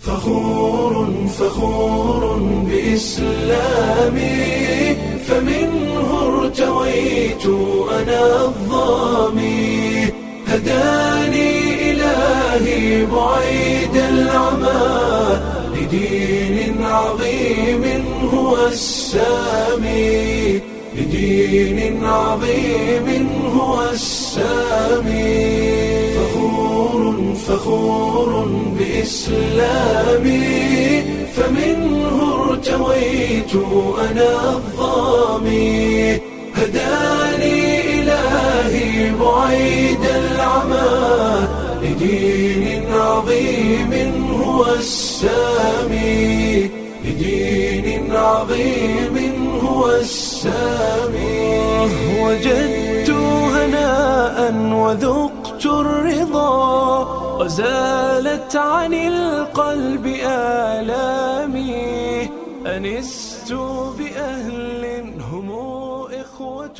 فخور فخور بإسلامي فمنه ارتويت أنا الظامي هداني إلهي بعيد العمى لدين عظيم هو السامي لدين عظيم هو السامي فخور فخور بإسلامي فمنه ارتويت أنا الظامي هداني إلهي بعيد العمى لدين عظيم هو السامي لدين عظيم هو السامي وجدت هناء وذقت الرضا وزالت عن القلب آلامي أنست بأهل هم إخوة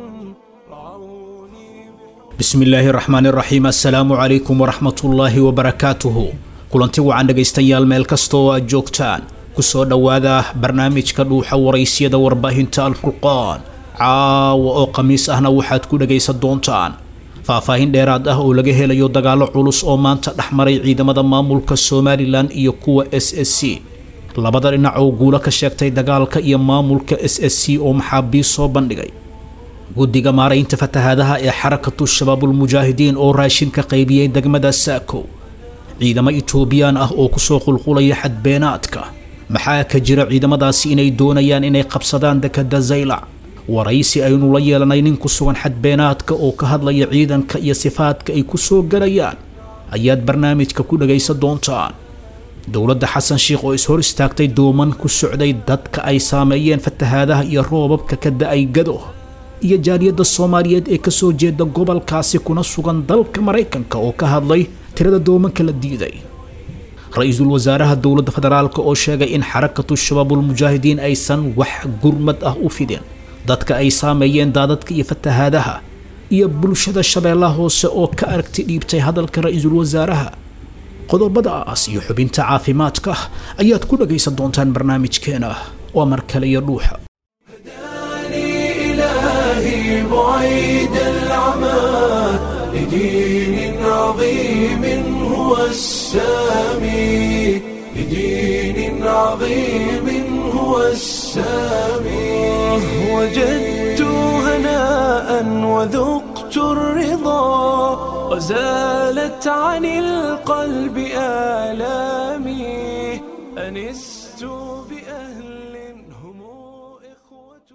رعوني bismi illaahi raxmaan iraxiim assalaamu calaykum waraxmatullaahi wabarakaatuhu kulanti wacan dhegaystayaal meel kasta oo aad joogtaan kusoo dhowaada barnaamijka dhuuxa waraysyada warbaahinta alfurqaan caawa oo khamiis ahna waxaad ku dhegaysan doontaan faahfaahin dheeraad ah oo laga helayo dagaallo culus oo maanta dhex maray ciidamada maamulka somalilan iyo kuwa s s c labada dhinac oo guulo ka sheegtay dagaalka iyo maamulka s s c oo maxaabiis soo bandhigay guddiga maaraynta fatahaadaha ee xarakatu shabaabulmujaahidiin oo raashin ka qaybiyey degmada saakow ciidamo itoobiyaan ah oo kusoo qulqulaya xadbeenaadka maxaa ka jira ciidamadaasi inay doonayaan inay qabsadaan dekada zaylac waraysi aynu la yeelanay nin ku sugan xadbeenaadka oo ka hadlaya ciidanka iyo sifaadka ay ku soo galayaan ayaad barnaamijka ku dhagaysan doontaan dowladda xasan sheikh oo is hor istaagtay dooman ku socday dadka ay saameeyeen fatahaadaha iyo roobabka ka da-ay gado iyo jaaliyadda soomaaliyeed ee kasoo jeeda gobolkaasi kuna sugan dalka maraykanka oo ka hadlay tirada doomanka la diiday ra-iisul wasaaraha dowladda federaalk oo sheegay in xarakatu shabaabulmujaahidiin aysan wax gurmad ah u fidin dadka ay saameeyeen daadadka iyo fatahaadaha iyo bulshada shabeellaha hoose oo ka aragti dhiibtay hadalka ra-iisul wasaaraha qodobadaas iyo xubinta caafimaadka ayaad ku dhagaysan doontaan barnaamijkeena waa mar kale iyo dhuuxa هداني إلهي بعيد العمى لدين عظيم هو السامي لدين عظيم هو السامي وجدت هناء وذقت الرضا وزالت عن القلب آلامي أنست بأهل هم إخوة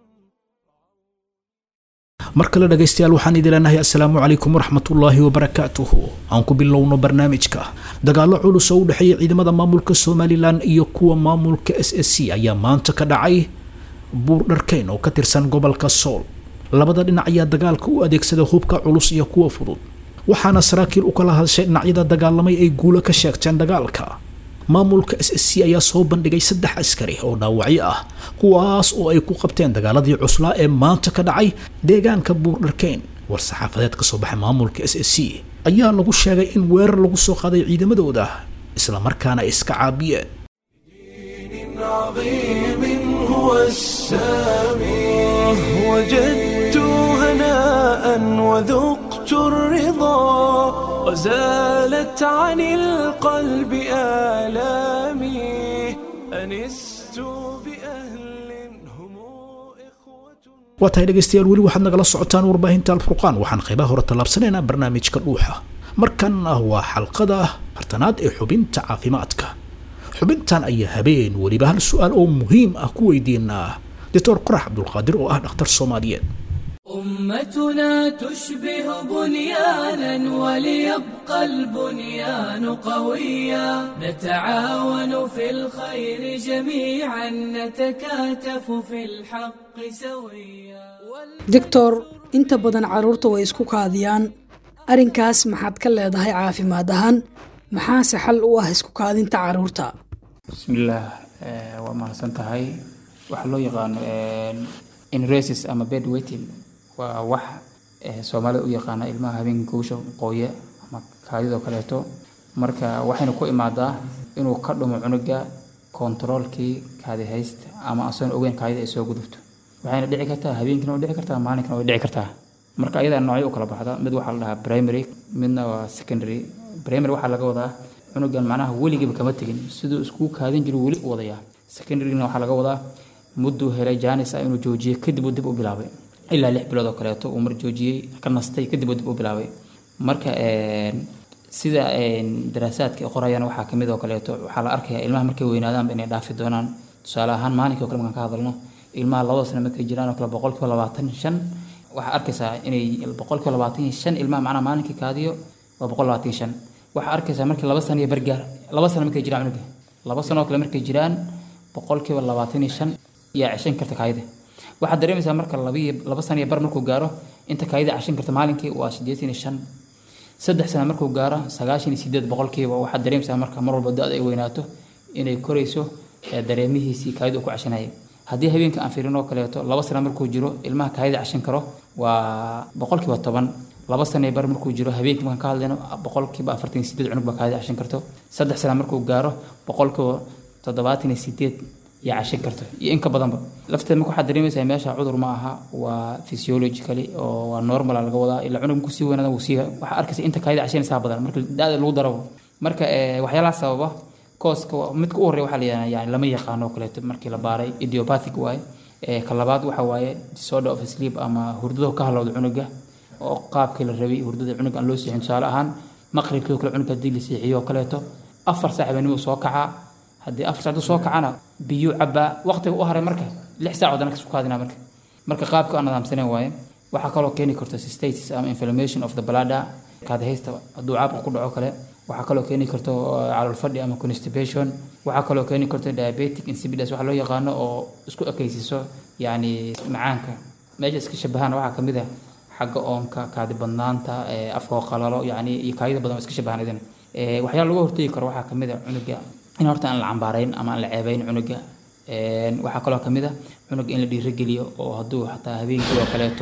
mar kale dhegaystayaal waxaan idin leenahay assalaamu calaykum waraxmatullaahi wabarakaatuhu aan ku bilowno barnaamijka dagaallo culus oo u dhexeeya ciidamada maamulka somalilan iyo kuwa maamulka s s c ayaa maanta ka dhacay buur dharkeyn oo ka tirsan gobolka sool labada dhinac ayaa dagaalka u adeegsada hubka culus iyo kuwa fudud waxaana saraakiil u kala hadashay dhinacyada dagaalamay ay guulo ka sheegteen dagaalka maamulka s s c ayaa soo bandhigay saddex askari oo dhaawacyo ah kuwaas oo ay ku qabteen dagaaladii cuslaa ee maanta ka dhacay deegaanka buurdharkeyn war saxaafadeed ka soo baxay maamulka s s c ayaa lagu sheegay in weerar lagu soo qaaday ciidamadooda islamarkaana ay iska caabiyeen دين عظيم هو السامي وجدت هناء وذقت الرضا وزالت عن القلب آلامي أنست بأهل هم إخوة waa tahay dhegaystayaal weli waxaad nagala socotaan warbaahinta alfurqaan waxaan qaybaha hore tallaabsanaynaa barnaamijka dhuuxa markan ah waa xalqada hartanaad ee xubinta caafimaadka xubintan ayaa habeen weliba hal su-aal oo muhiim ah ku weydiinaa doctor qorax cabdulqaadir oo ah dhakhtar soomaaliyeed أمتنا تشبه بنيانا وليبقى البنيان قويا نتعاون في الخير جميعا نتكاتف في الحق سويا doctor inta badan carruurta way isku kaadiyaan arrinkaas maxaad ka leedahay caafimaad ahaan maxaase xal u ah isku kaadinta carruurta bismillaah eh, waa mahadsan tahay waxaa loo yaqaano inresis ama bed waiting waa wax eh, soomaalida u yaqaana ilmaha habeenka kuusha qooya ama kaadidoo kaleeto marka waxayna ku imaadaa inuu ka dhumo cunuga kontaroolkii kaadi haysta ama asoon ogeyn kaadida ay soo gudubto waxayna dhici kartaa habeenkina way dhici kartaa maalinkana way dhici kartaa marka ayadaa noocyo u kala baxda mid waxaa la dhahaa primary midna waa secondary primary waxaa laga wadaa cunugan macnaha weligiiba kama tegin siduu iskuu kaadin jiru weli u wadayaa secondaryna waxaa laga wadaa mudduu helay jaanis ah inuu joojiyey kadib uu dib u bilaabay ilaa lix bilood oo kaleeto uu mar joojiyey ka nastay kadib uu dib u bilaabay marka sida daraasaadka ay qorayaan waxaa kamid oo kaleeto waxaa la arkayaa ilmaha markay weynaadaanba inay dhaafi doonaan tusaale ahaan maalinkii oo kale markaan ka hadalno ilmaha labada sano markay jiraan oo kale boqolkiiba labaatan shan waxaa arkaysaa inay boqolkiiba labaatan iyo shan ilmaha macnaha maalinkii kaadiyo waa boqol labaatan iyo shan waxaa arkaysaa markii laba sano iyo bargaar laba sano markay jiraan cunuga laba sano oo kale markay jiraan boqolkiiba labaatan iyo shan yaa ceshan karta kaayida waxaad dareemaysaa marka labiyo laba sano iyo bar markuu gaaro inta kaayida ceshan karta maalinkii waa siddeetan iyo shan saddex sano markuu gaaro sagaashan iyo sideed boqolkiiba waxaad dareemaysaa marka mar walba da-da ay weynaato inay korayso dareemihiisii kaayida uu ku ceshanayay haddii habeenka aan fiirin oo kaleeto laba sano markuu jiro ilmaha kaayida ceshan karo waa boqolkiiba toban laba sano bar markuu jiro habeenkii markaan ka hadlayno boqolkiiba afartan iyo sideed cunug baa kaayida ceshan karto saddex sano markuu gaaro boqolkiiba toddobaatan iyo sideed yaa cashin karto iyo in ka badanba lafteed marka waxaad dareemaysaa meesha cudur ma aha waa physiologically oo waa normal laga wadaa ilaa cunug markuu sii weynaada wuu sii waxaa arkaysa inta kaayida cashanaysaa badan marka da-da lagu darabo marka waxyaalaha sababa kooska midka u horreya waxaa la yidhahdaa yani lama yaqaano oo kaleeto markii la baaray idiopathic waaye ka labaad waxa waaye disorder of sleep ama hurdado ka halowda cunuga oo qaabkii la rabay hurdada cunuga aan loo seexin tusaale ahaan maqribkii oo kale cunuga haddii la seexiyo oo kaleeto afar saac baa soo kacaa haddii afar saac soo kacana biyo cabaa waqtiga u haray marka lix saac wadana kasoo kaadina marka marka qaabka aan nidaamsanen waaye waxaa kaloo keeni karta cystitis ama inflammation of the bladder kaadahaysta hadduu caabka ku dhaco kale waxaa kaloo keeni karto calool fadhi ama constipation waxaa kaloo keeni karto diabetic insipidus waxa loo yaqaano oo isku ekaysiiso yacni macaanka meesha iska shabahaan waxaa kamid ah xagga oonka kaadi badnaanta afka oo qalalo yacni iyo kaadida badan oo iska shabahaan idin waxyaala laga hortegi karo waxaa kamid ah cunuga in horta aan la cambaarayn ama aan la ceebayn cunuga waxaa kaloo kamid ah cunuga in la dhiirigeliyo oo hadduu xataa habeenkii oo kaleeto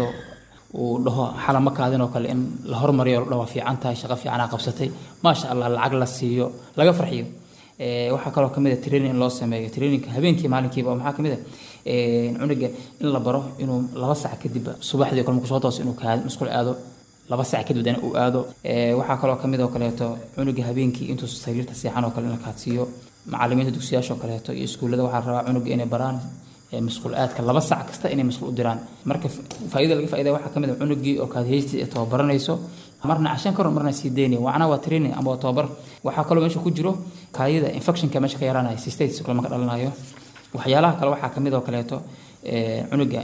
uu dhaho xalama kaadin oo kale in la hormariyo la dhaho waa fiican tahay shaqo fiicanaa qabsatay maasha allah lacag la siiyo laga farxiyo waxaa kaloo kamid ah training in loo sameeyo traininka habeenkii maalinkiiba maxaa kamid ah cunuga in la baro inuu laba sac kadib subaxdii kale markuu soo tooso inuu kaadi musqul aado laba sac kadib dana uu aado waxaa kaloo kamid oo kaleeto cunuga habeenkii intuu sariirta seexan oo kale in la kaadsiiyo macalimiinta dugsiyaasha oo kaleeto iyo iskuullada waxaa rabaa cunuga inay baraan masquul aadka laba sac kasta inay masquul u diraan marka faa'iida laga faa'iida waxaa kamid ah cunugii oo kaadhaysti ee tababaranayso marna cashan karo marna sii daynaya macnaha waa training ama waa tababar waxaa kaloo meesha ku jiro kaayida infectionka meesha ka yaraanaya cystitis kale marka dhalanayo waxyaalaha kale waxaa kamid oo kaleeto cunuga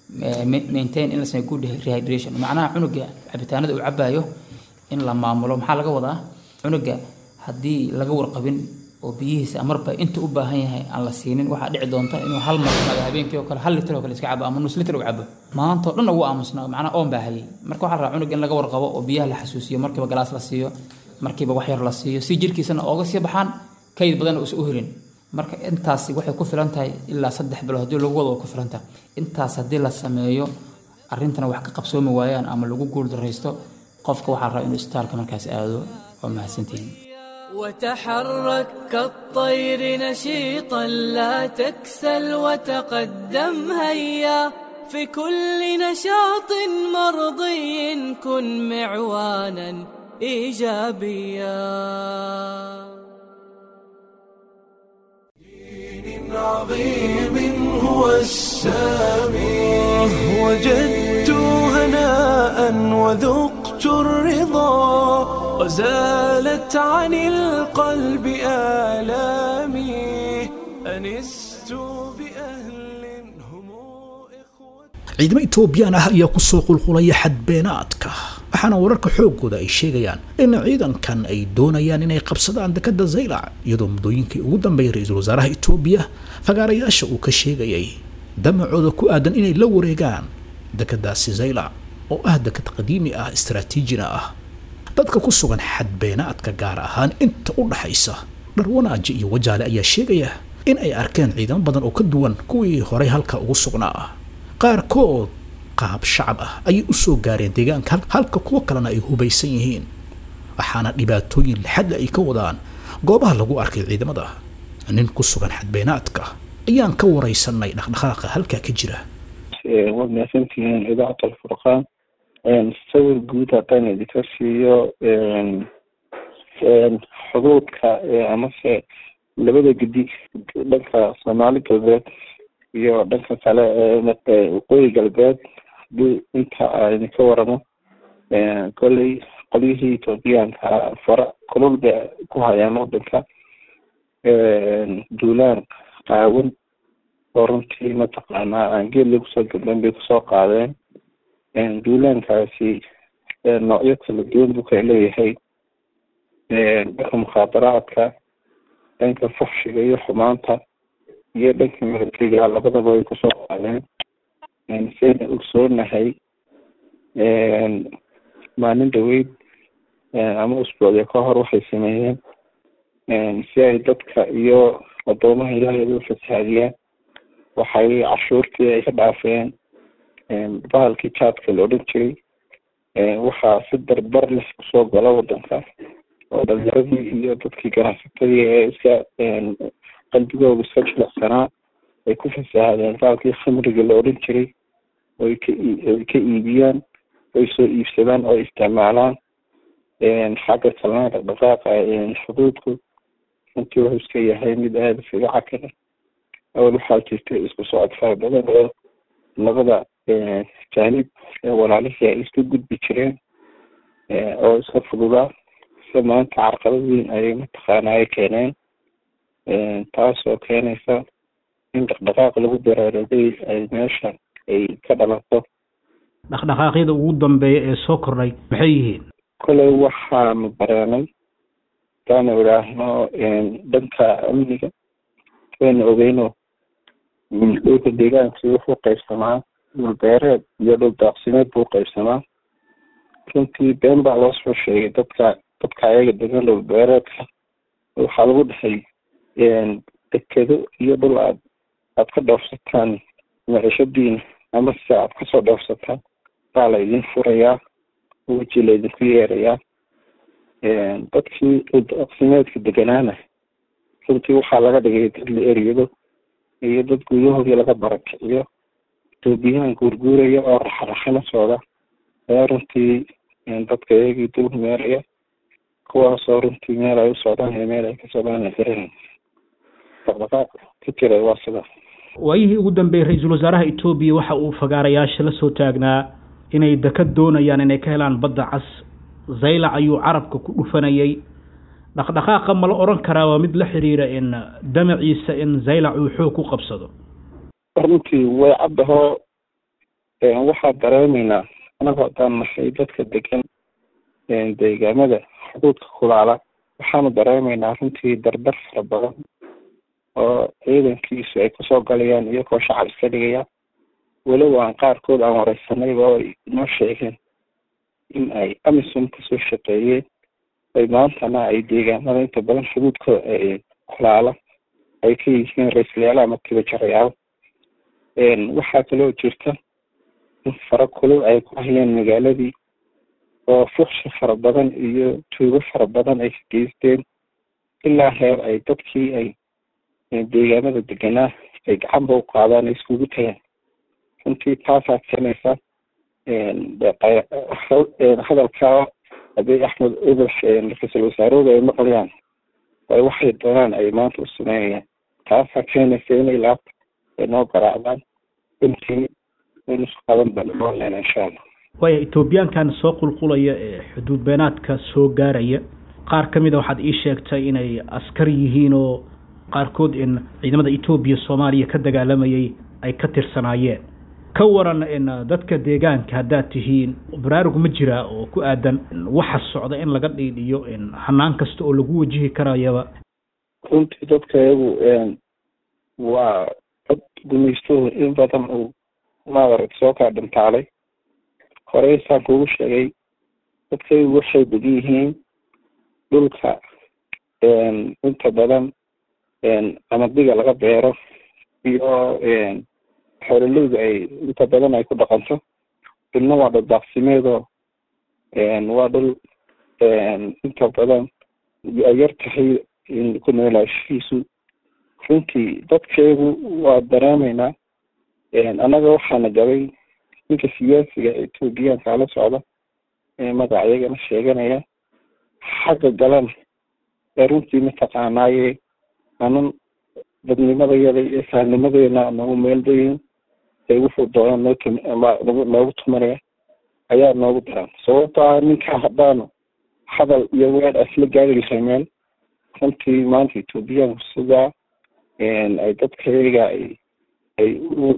maintain in la sameeyo good rehydration macnaha cunuga cabitaanada uu cabayo in la maamulo maxaa laga wadaa cunuga haddii laga warqabin oo biyihiisa marba inta u baahan yahay aan la siinin waxaa dhici doonta inuu hal mar imaado habeenkii oo kale hal litir oo kale iska cabo ama nus litir u cabo maantao dhan ugu aamusnaa macnaha oon baa hayay marka waxaa la rabaa cunug in laga warqabo oo biyaha la xasuusiyo markiiba galaas la siiyo markiiba wax yar la siiyo si jirkiisana ooga sii baxaan kayd badan uusan u helin marka intaasi waxay ku filan tahay ilaa saddex bilood haddii lagu wado way ku filan tahay intaas haddii la sameeyo arrintana wax ka qabsoomi waayaan ama lagu guuldaraysto qofka waxaa la rabaa inuu isbitaalka markaas aado waa mahadsantihiin وتحرك كالطير نشيطا لا تكسل وتقدم هيا في كل نشاط مرضي كن معوانا ايجابيا دين عظيم هو السامي وجدت هناء وذقت الرضا وزالت عن القلب آلامي أنست بأهل هم إخوة ciidamo etoobiyaan ah ayaa ku soo qulqulaya xadbeenaadka waxaana wararka xooggooda ay sheegayaan in ciidankan ay doonayaan inay qabsadaan dekadda zaylac iyadoo muddooyinkii ugu dambeeyay ra-iisul wasaaraha etoobiya fagaarayaasha uu ka sheegayay damacooda ku aadan inay la wareegaan dekadaasi zaylac oo ah dekad qadiimi ah istaraatiijina ah dadka ku sugan xadbeenaadka gaar ahaan inta u dhaxaysa dharwanaaji iyo wajaale ayaa sheegaya in ay arkeen ciidamo badan oo ka duwan kuwii horay halka ugu sugnaa qaarkood qaab shacab ah ayay u soo gaareen deegaanka halka kuwo kalena ay hubaysan yihiin waxaana dhibaatooyin laxadla ay ka wadaan goobaha lagu arkay ciidamada nin ku sugan xadbeenaadka ayaan ka waraysanay dhaqdhaqaaqa halkaa ka jira waad mahadsantihiin idaacata alfurqaan sawir guud haddaan idinka siiyo xuduudka amase labada gedi dhanka soomaali galbeed iyo dhanka kale ee waqooyi galbeed hadii inta idinka waramo kolley qolyihii ethoobiyaanka fara kulul bay ku hayaan wadanka duulaan qaawan oo runtii mataqaanaa aan geed lagu soo gabdhan bay kusoo qaadeen duulaankaasi noocyo kala duwan buu kala leeyahay dhanka mukhaadaraadka dhanka fuxshiga iyo xumaanta iyo dhanka militariga labadaba way kusoo qaadeen sayna ogsoonahay maalin dhaweyd ama usbuucya ka hor waxay sameeyeen si ay dadka iyo adoomaha ilaahay u fasaadiyaan waxay cashuurtii ay ka dhaafeen bahalkii jaadka la odhan jiray waxaa si darbar leh kusoo gala wadanka oo dhalinyaradii iyo dadkii ganacsatadii ee iska qalbigooda iska jilicsanaa ay ku fasaahadeen bahalkii khamriga la odhan jiray oy ka oy ka iibiyaan oy soo iibsadaan oo isticmaalaan xagga kalena dhaqdhaqaaqa xuduudku runtii wuxuu iska yahay mid aada isaga cakara awal waxaa jirta isku socod fara badan oo labada jaanib ee walaalihii ay iska gudbi jireen oo iska fududaa se maanta carqalad weyn ayay mataqaana ay keeneen taasoo keenaysa in dhaqdhaqaaq lagu baraarugay ay meesha ay ka dhalato dhaqdhaqaaqyada ugu dambeeya ee soo kordhay maxay yihiin koley waxaanu bareenay hadaanu idhaahno dhanka amniga wayna ogeyno dhulka deegaankii wuxuu qaybsamaa dhul beereed iyo dhul daaqsimeed buu qaybsamaa runtii been baa loo soo sheegay dadka dadka ayaga degan dhul beereedka waxaa lagu dhahay dekedo iyo dhul aad aad ka dhoofsataan micishadiina ama se aad kasoo dhoofsataan baa la idin furayaa weji la idinku yeerayaa dadkii dhuldaaqsimeedka deganaana runtii waxaa laga dhigay dad la eryado iyo dad guryahoodii laga barakiciyo etoobiyahan guurguuraya oo raxraxana socda ayaa runtii dadka iyagii dul meeraya kuwaasoo runtii meel ay u socdaan iyo meel ay ka socdaan ay garanay dhaqdhaqaaq ka jira waa sida waayihii ugu dambeeyey ra-iisul wasaaraha etoobiya waxa uu fagaarayaasha la soo taagnaa inay daka doonayaan inay ka helaan badda cas zaylac ayuu carabka ku dhufanayay dhaqdhaqaaqa ma la odhan karaa waa mid la xiriira in damaciisa in zaylac uu xoog ku qabsado runtii way caddahoo waxaa dareemaynaa anagu haddaan nahay dadka degan deegaamada xuduudka kulaala waxaanu dareemaynaa runtii dardar fara badan oo ciidankiisu ay kusoo galayaan iyagoo shacab iska dhigaya walow aan qaarkood aan wareysanayba oo ay inoo sheegeen in ay amisom kasoo shaqeeyeen ay maantana ay deegaamada inta badan xuduudka kulaala ay ka yihiin ra-iislayaala ama tibajarayaal waxaa kaloo jirta in fara kulul ay ku hayeen magaaladii oo fuqshi fara badan iyo tuugo fara badan ay ka geysteen ilaa heer ay dadkii ay deegaamada deganaa ay gacanba u qaadaan ay iskugu tagaan runtii taasaa keenaysa hadalkaa abiy axmed ubax ra-iisul wasaarahooda ay maqlayaan ay waxay doonaan ay maanta u sameynayaan taasaa keenaysa inay laabta ay noo garaacdaan runtii waynu isku qaban balboolena insha allah waaya etoobiyaankan soo qulqulaya ee xuduud beenaadka soo gaaraya qaar ka mid a waxaad ii sheegtay inay askar yihiin oo qaarkood in ciidamada etoobiya soomaaliya ka dagaalamayay ay ka tirsanaayeen ka waran in dadka deegaanka haddaad tihiin baraarug ma jiraa oo ku aadan waxa socda in laga dhiidhiyo in hanaan kasta oo lagu wajihi karayaba runtii dadka iyagu waa dad gumaystuhu in badan uu maadarag soo kaa dhintaalay horey saan kuugu sheegay dadka iyagu waxay degan yihiin dhulka inta badan ama diga laga beero iyo xoololeyda ay inta badan ay ku dhaqanto dhulna waa dhul daaqsimeedoo waa dhul inta badan ay yar tahay ku noolaashihiisu runtii dadkeedu waa dareemaynaa annaga waxaana gabay ninka siyaasiga etoobiyaanka la socda ee magacyagana sheeganaya xagga galana ee runtii mataqaanaaye anan dadnimadayada iyo saalnimadeena nagu meeldayin ee wuxuu doona noo tum noogu tumanaya ayaa noogu daran sababto ah ninka haddaanu hadal iyo weer asla gaari lahay meel runtii maanta etoobiyaanku sidaa ay dadkayaga ay ay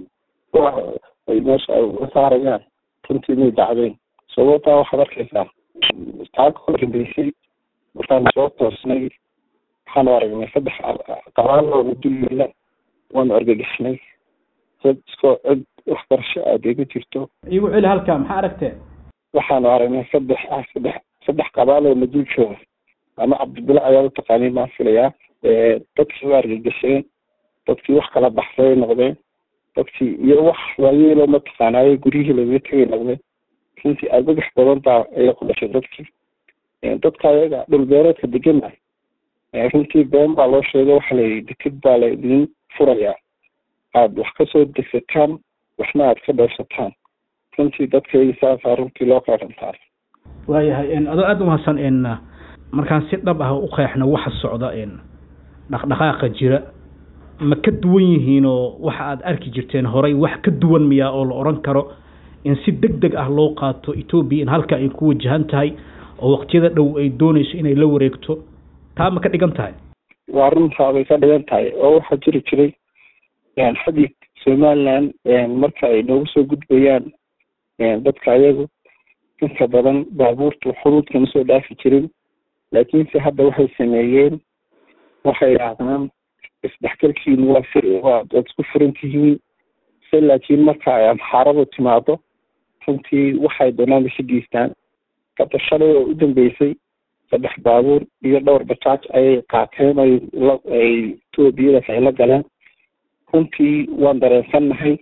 ay meesha ay u saarayaan runtii may dacdeen sababtaa waxaad arkaysaa taa ka dambeysay markaan soo toosnay waxaanu aragnay saddex qabaalooda dulyeela waanu argagaxnay dad iskoo cid waxbarasho aadee ma jirto igu celi halkaa maxaa aragtee waxaanu aragnay saddex ah saddex saddex qabaaloo na dul jooga ama cabdibila ayaa utaqaaniin baan filayaa dadkii waa argagasheen dadkii wax kala baxsay noqdeen dadkii iyo wax waayeelo mataqaanaaye guryihii lagaga tegay noqdeen runtii argagax badan baa ayaa ku dhashay dadkii dadka ayaga dhulbeereedka degana runtii been baa loo sheegay waxa layihi deked baa la idin furayaa aada wax kasoo degsataan waxna aada ka dheersataan runtii dadkayga saasaa runtii loo qeerantaa waayahay adoo aada umahadsan n markaan si dhab ah u qeexno waxa socda dhaqdhaqaaqa jira ma ka duwan yihiin oo waxa aada arki jirteen horay wax ka duwan miyaa oo la odhan karo in si deg deg ah loo qaato etoobiya in halka ay ku wajahan tahay oo waqtiyada dhow ay doonayso inay la wareegto taa ma ka dhigan tahay waa runtaa bay ka dhigan tahay oo waxaa jiri jiray xaggii somaliland marka ay noogu soo gudbayaan dadka ayagu inta badan baabuurta xuduudka ma soo dhaafi jirin laakiinse hadda waxay sameeyeen waxay yidhaahdaan isdhexgalkiinu waa fir waa waad isku furan tihiin se laakiin marka ay amxaaradu timaado runtii waxay doonaan isa geystaan hadda shalay oo u dambeysay saddex baabuur iyo dhowr bajaaj ayay qaateen ay ay etoobiyadaas ay la galeen runtii waan dareensannahay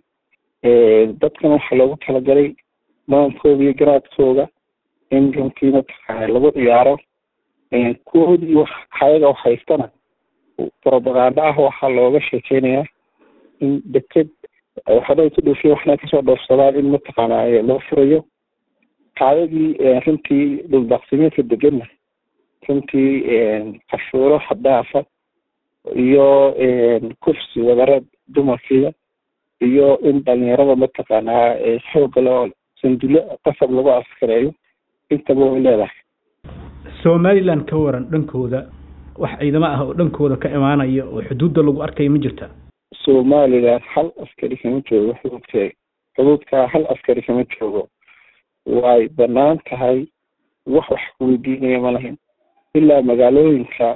dadkan waxaa loogu talagalay maankooda iyo garaadkooda in runtii mataqaana lagu ciyaaro kuwoodii wax hayaga wax haystana propaganda ah waxaa looga sheekeynayaa in deked waxna ku dhoofiya waxna kasoo dhoofsadaan in mataqaana loo furayo kaayagii runtii dhuldaaqsimeedka degana runtii cashuuro xadaafa iyo kufsi wadareed dumarkiida iyo in dhalinyarada mataqaanaa xooga loo sandulo qasab lagu askareeyo intaba way leedahay somaliland ka waran dhankooda wax ciidamo ah oo dhankooda ka imaanaya oo xuduudda lagu arkaya ma jirta somaliland hal askari kama joogo xuduudkeega xuduudkaa hal askari kama joogo way banaan tahay wax wax kuweydiinaya ma lahin ilaa magaalooyinka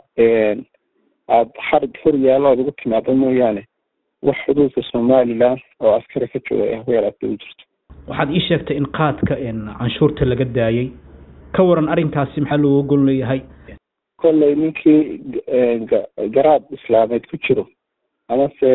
aada xarig hor yaalo aad ugu timaado mooyaane wax xuduudka somaliland oo askari ka jooga ee weeraadka u jirto waxaad ii sheegtay in qaadka canshuurta laga daayay ka waran arrinkaasi maxaa looga gol leeyahay kolley ninkii garaad islaameed ku jiro amase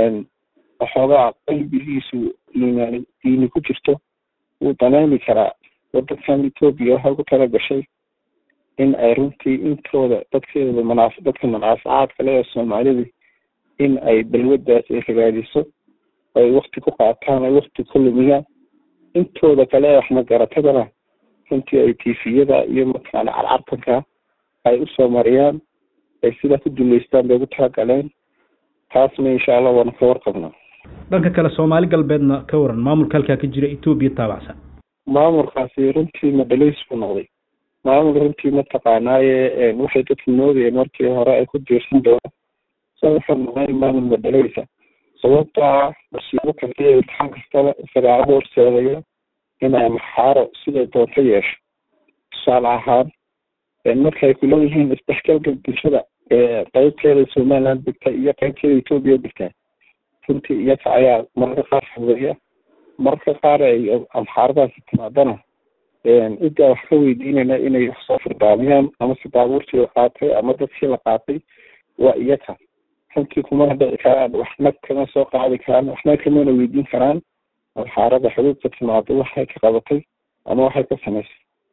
waxoogaa qalbigiisu iimaani diini ku jirto wuu daneemi karaa wadankan etoobiya waxay ku tala gashay in ay runtii intooda dadkeeda manaaf dadka manaafacaadka le ee soomaalida in ay balwadaas ay ragaadiso ay wakti ku qaataan ay wakti ku lumiyaan intooda kale ee waxmagaratadana runtii ay tifiyada iyo mataqaana carcartanka ay usoo mariyaan ay sidaa ku duleystaan bay ugu talagaleen taasna insha allah waana ka warqabnaa dhanka kale soomaali galbeedna ka waran maamulka halkaa ka jira etoobiya taabacsan maamulkaasi runtii madhalays buu noqday maamul runtii mataqaanaaye waxay dadku moodayeen markii hore ay ku diirsan doonaan sa wuxuu noqday maamul madhalaysa sababtaa masiibo kasta iyo imtixaan kastaba isagaa u horseedaya inay maxaaro siday doonto yeesho tusaale ahaan marka ay kuleeyihiin isdhexgalka bulshada qeybteeda somaliland degta iyo qeybteeda etoobiya degtaa runtii iyaga ayaa mararka qaar fudeeya mararka qaar ay amxaaradaasi timaadana ciddaa wax ka weydiinayna inay wax soo firdaamiyaan ama si baabuurtii la qaatay ama dadkii la qaatay waa iyaga runtii kumana dhici karaan waxna kama soo qaadi karaan waxna kamana weydiin karaan amxaarada xuduudka timaado waxay ka qabatay ama waxay ka samaysay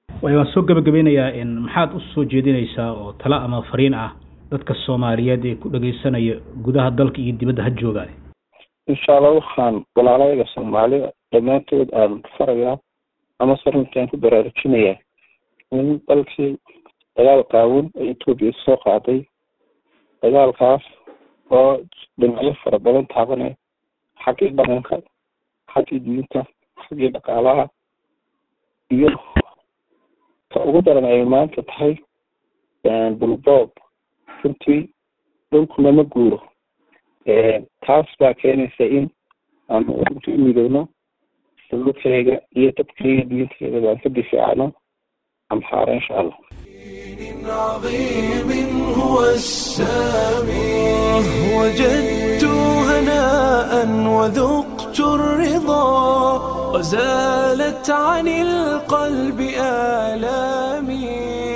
way waan soo gabagabeynayaa maxaad u soo jeedinaysaa oo talo ama fariin ah dadka soomaaliyeed ee ku dhageysanaya gudaha dalka iyo dibadda ha joogaan insha allah waxaan walaalayga soomaalida dhammaantood aan farayaa ama se runtaan ku baraarujinayaa in dalkii dagaal qaawin ay etoobiya soo qaaday dagaalkaas oo dhinacyo fara badan taabanaya xaggii dhaqanka xaggii diinta xaggii dhaqaalaha iyo ka ugu daran ay maanta tahay bulboob runtii dhulkuna ma guuro taas baa keenaysa in aan runtii u midowno dhulkayga iyo dadkayga diintayda baan ka difaacno amxaara insha allah عظيم هو السامي وجدت هناء وذقت الرضا وزالت عن القلب آلامي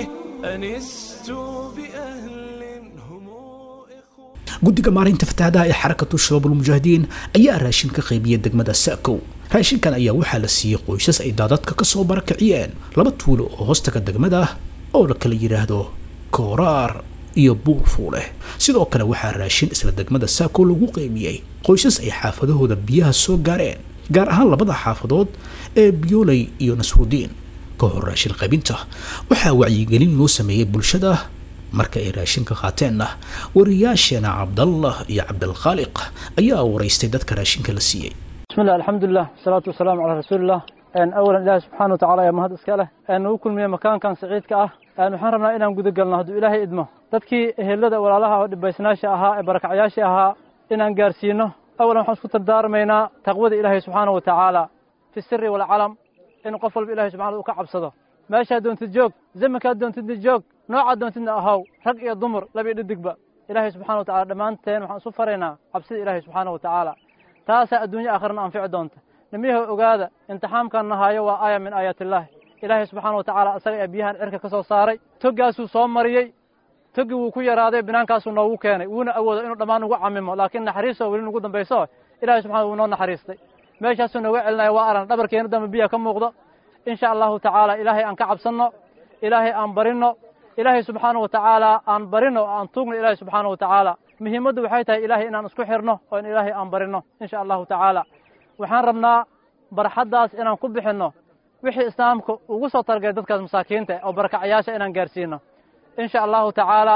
أنست بأهل هم إخوة guddiga maareynta fatahaadaha ee xarakatu shabaabulmujaahidiin ayaa raashin ka qaybiyay degmada saakow raashinkan ayaa waxaa la siiyey qoysas ay daadadka ka soo barakiciyeen laba tuulo oo hoostaga degmada ah oo la kala yidhaahdo kooraar iyo buurfuuleh sidoo kale waxaa raashin isla degmada saakow lagu qaybiyey qoysas ay xaafadahooda biyaha soo gaareen gaar ahaan labada xaafadood ee biyooley iyo nasrudiin ka hor raashin qaybinta waxaa wacyigelin loo sameeyey bulshada marka ay raashinka qaateenna wariyaasheena cabdallah iyo cabdilkhaaliq ayaa waraystay dadka raashinka la siiyey بسم الله الحمد لله والصلاة والسلام على رسول الله أن أولا إلهي سبحانه وتعالى يا مهد إسكاله أن نوكل من مكان كان سعيد كأه أن نحن ربنا إنا نقود قلنا هدو إلهي إدمه تدكي هلدا ولا لها دبيسناش أها برك عياش أها إنا نقارسينه أولا نحن سكت الدار مينا تقوى إلهي سبحانه وتعالى في السر والعلم إن قفل بإلهي سبحانه وكعب صده ما شادون تجوك زي ما كادون تدجوك نوع دون تدنا أهو رق يا ضمر لبي دقبة إلهي سبحانه وتعالى دمانتين وحن سفرنا عبسي إلهي سبحانه وتعالى taasaa adduunyo aakhirana anfici doonta nimiyaha ogaada imtixaamkan nahaayo waa aaya min aayaat illaahi ilaahay subxaana wa tacaala asaga ee biyahan cirka ka soo saaray toggaasuu soo mariyey toggii wuu ku yaraaday binaankaasuu noogu keenay wuuna awoodo inuu dhammaan ugu camimo laakiin naxariistoo weli nugu dambayso ilahay subxana wuu noo naxariistay meeshaasuu nooga celinaya waa aran dhabarkeena dambe biyaha ka muuqdo insha allahu tacaala ilaahay aan ka cabsanno ilaahay aan barinno ilaahay subxaana wa tacaala aan barino oo aan tuugno ilaahay subxaana wa tacaala muhiimaddu waxay tahay ilaahay inaan isku xirno oo in ilaahay aan barino insha allahu tacaala waxaan rabnaa barxaddaas inaan ku bixinno wixii islaamka ugu soo talagalay dadkaas masaakiinta oo barakacayaasha inaan gaarsiino insha allahu tacaala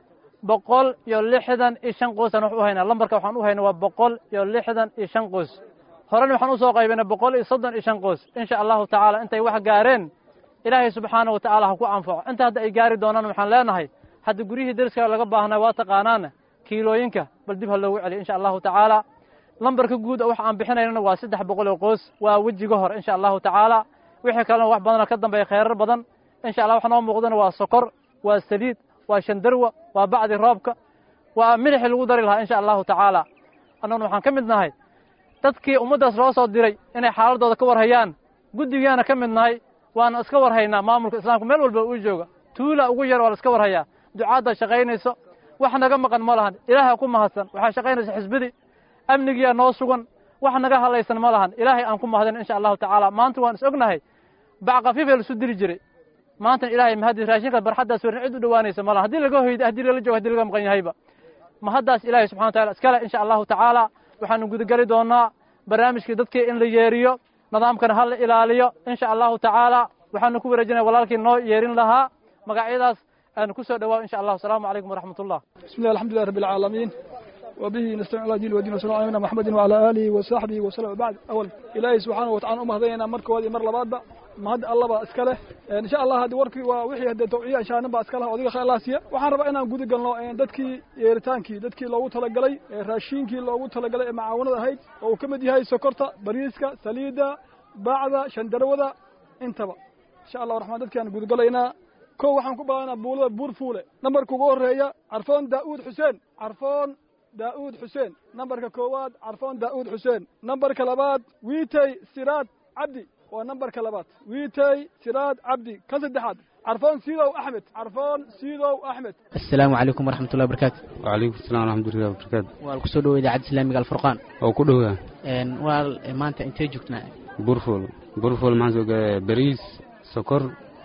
boqol iyo lixdan iyo shan qoysaan wax u haynaa lambarka waxaan u haynaa waa boqol iyo lixdan iyo shan qoys horena waxaan usoo qaybinay boqol iyo soddon iyo shan qoys insha allahu tacaala intay wax gaareen ilaahay subxaana wa tacaala ha ku anfaco inta hadda ay gaari doonaan waxaan leenahay hadda guryihii deriska laga baahnaa waa taqaanaana kiilooyinka bal dib ha loogu celiyo insha allahu tacaala lambarka guud oo waxa aan bixinaynana waa saddex boqol oo qoys waa wejiga hor insha allahu tacaala wixii kalena wax badanoo ka dambeeya kheyrar badan insha allah wax noo muuqdana waa sokor waa saliid waa shandarwa waa bacdi roobka waa milixii lagu dari lahaa insha allahu tacaala annaguna waxaan ka mid nahay dadkii ummaddaas loo soo diray inay xaaladooda ka warhayaan guddigaana ka mid nahay waana iska warhaynaa maamulka islaamka meel walba uu jooga tuula ugu yar waa la iska warhayaa ducaadda shaqaynayso wax naga maqan ma lahan ilaahay ku mahadsan waxaa shaqaynaysa xisbidii amnigiyaa noo sugan wax naga hadlaysan ma lahan ilaahay aan ku mahadin insha allahu tacaala maanta waan is ognahay bac kafiifee laisu diri jiray maantana ilaahay mahadis raashinka barxaddaas werin cid u dhowaanaysa ma lahan haddii laga hoyda haddii lala joogo haddii laga maqan yahayba mahaddaas ilaahay subxana wa taala iskale insha allahu tacaala waxaanu gudageli doonaa barnaamijkii dadkii in la yeeriyo nidaamkana ha la ilaaliyo insha allahu tacaala waxaanu ku wareejinaya walaalkii noo yeerin lahaa magacyadaas aanu ku soo dhawaa insha allah asalaamu calaykum waraxmat ullah بسم الله الحمد لله رب العالمين وبه نستعين على دين ودين وسلام على محمد وعلى آله وصحبه وسلم بعد أول إلهي سبحانه وتعالى أمه ذينا مركو هذه مر لباد ما هاد الله بقى اسكله إن شاء الله هذه وركي ووحي هذا توعية عشان نبقى اسكله وذيك خير الله سيا وحنا ربنا أنا نقول قلنا إن دتكي يرتانكي دتكي لو تلقلي راشينكي لو تلقلي معاونة هاي أو كم دي هاي سكرتا بريسكا سليدة بعد شندرودا انتبه إن شاء الله الرحمن دتكي أنا نقول قلنا kow waxaan ku baahanaa buulada buur fuule nambarka ugu horreeya carfoon daa'uud xuseen carfoon daa'uud xuseen nambarka koowaad carfoon daa'uud xuseen nambarka labaad wiitey siraad cabdi waa nambarka labaad wiitey siraad cabdi kan saddexaad carfoon siidow axmed carfoon siidow axmed asalaamu calaykum waraxmat ullahi barakaatu وعليكم السلام ورحمة الله وبركاته waa kusoo dhowo idaacadda islaamiga alfurqaan oo ku dhowaa waa maanta intee joogtnaa burful burful maxaan soo gadaa bariis sokor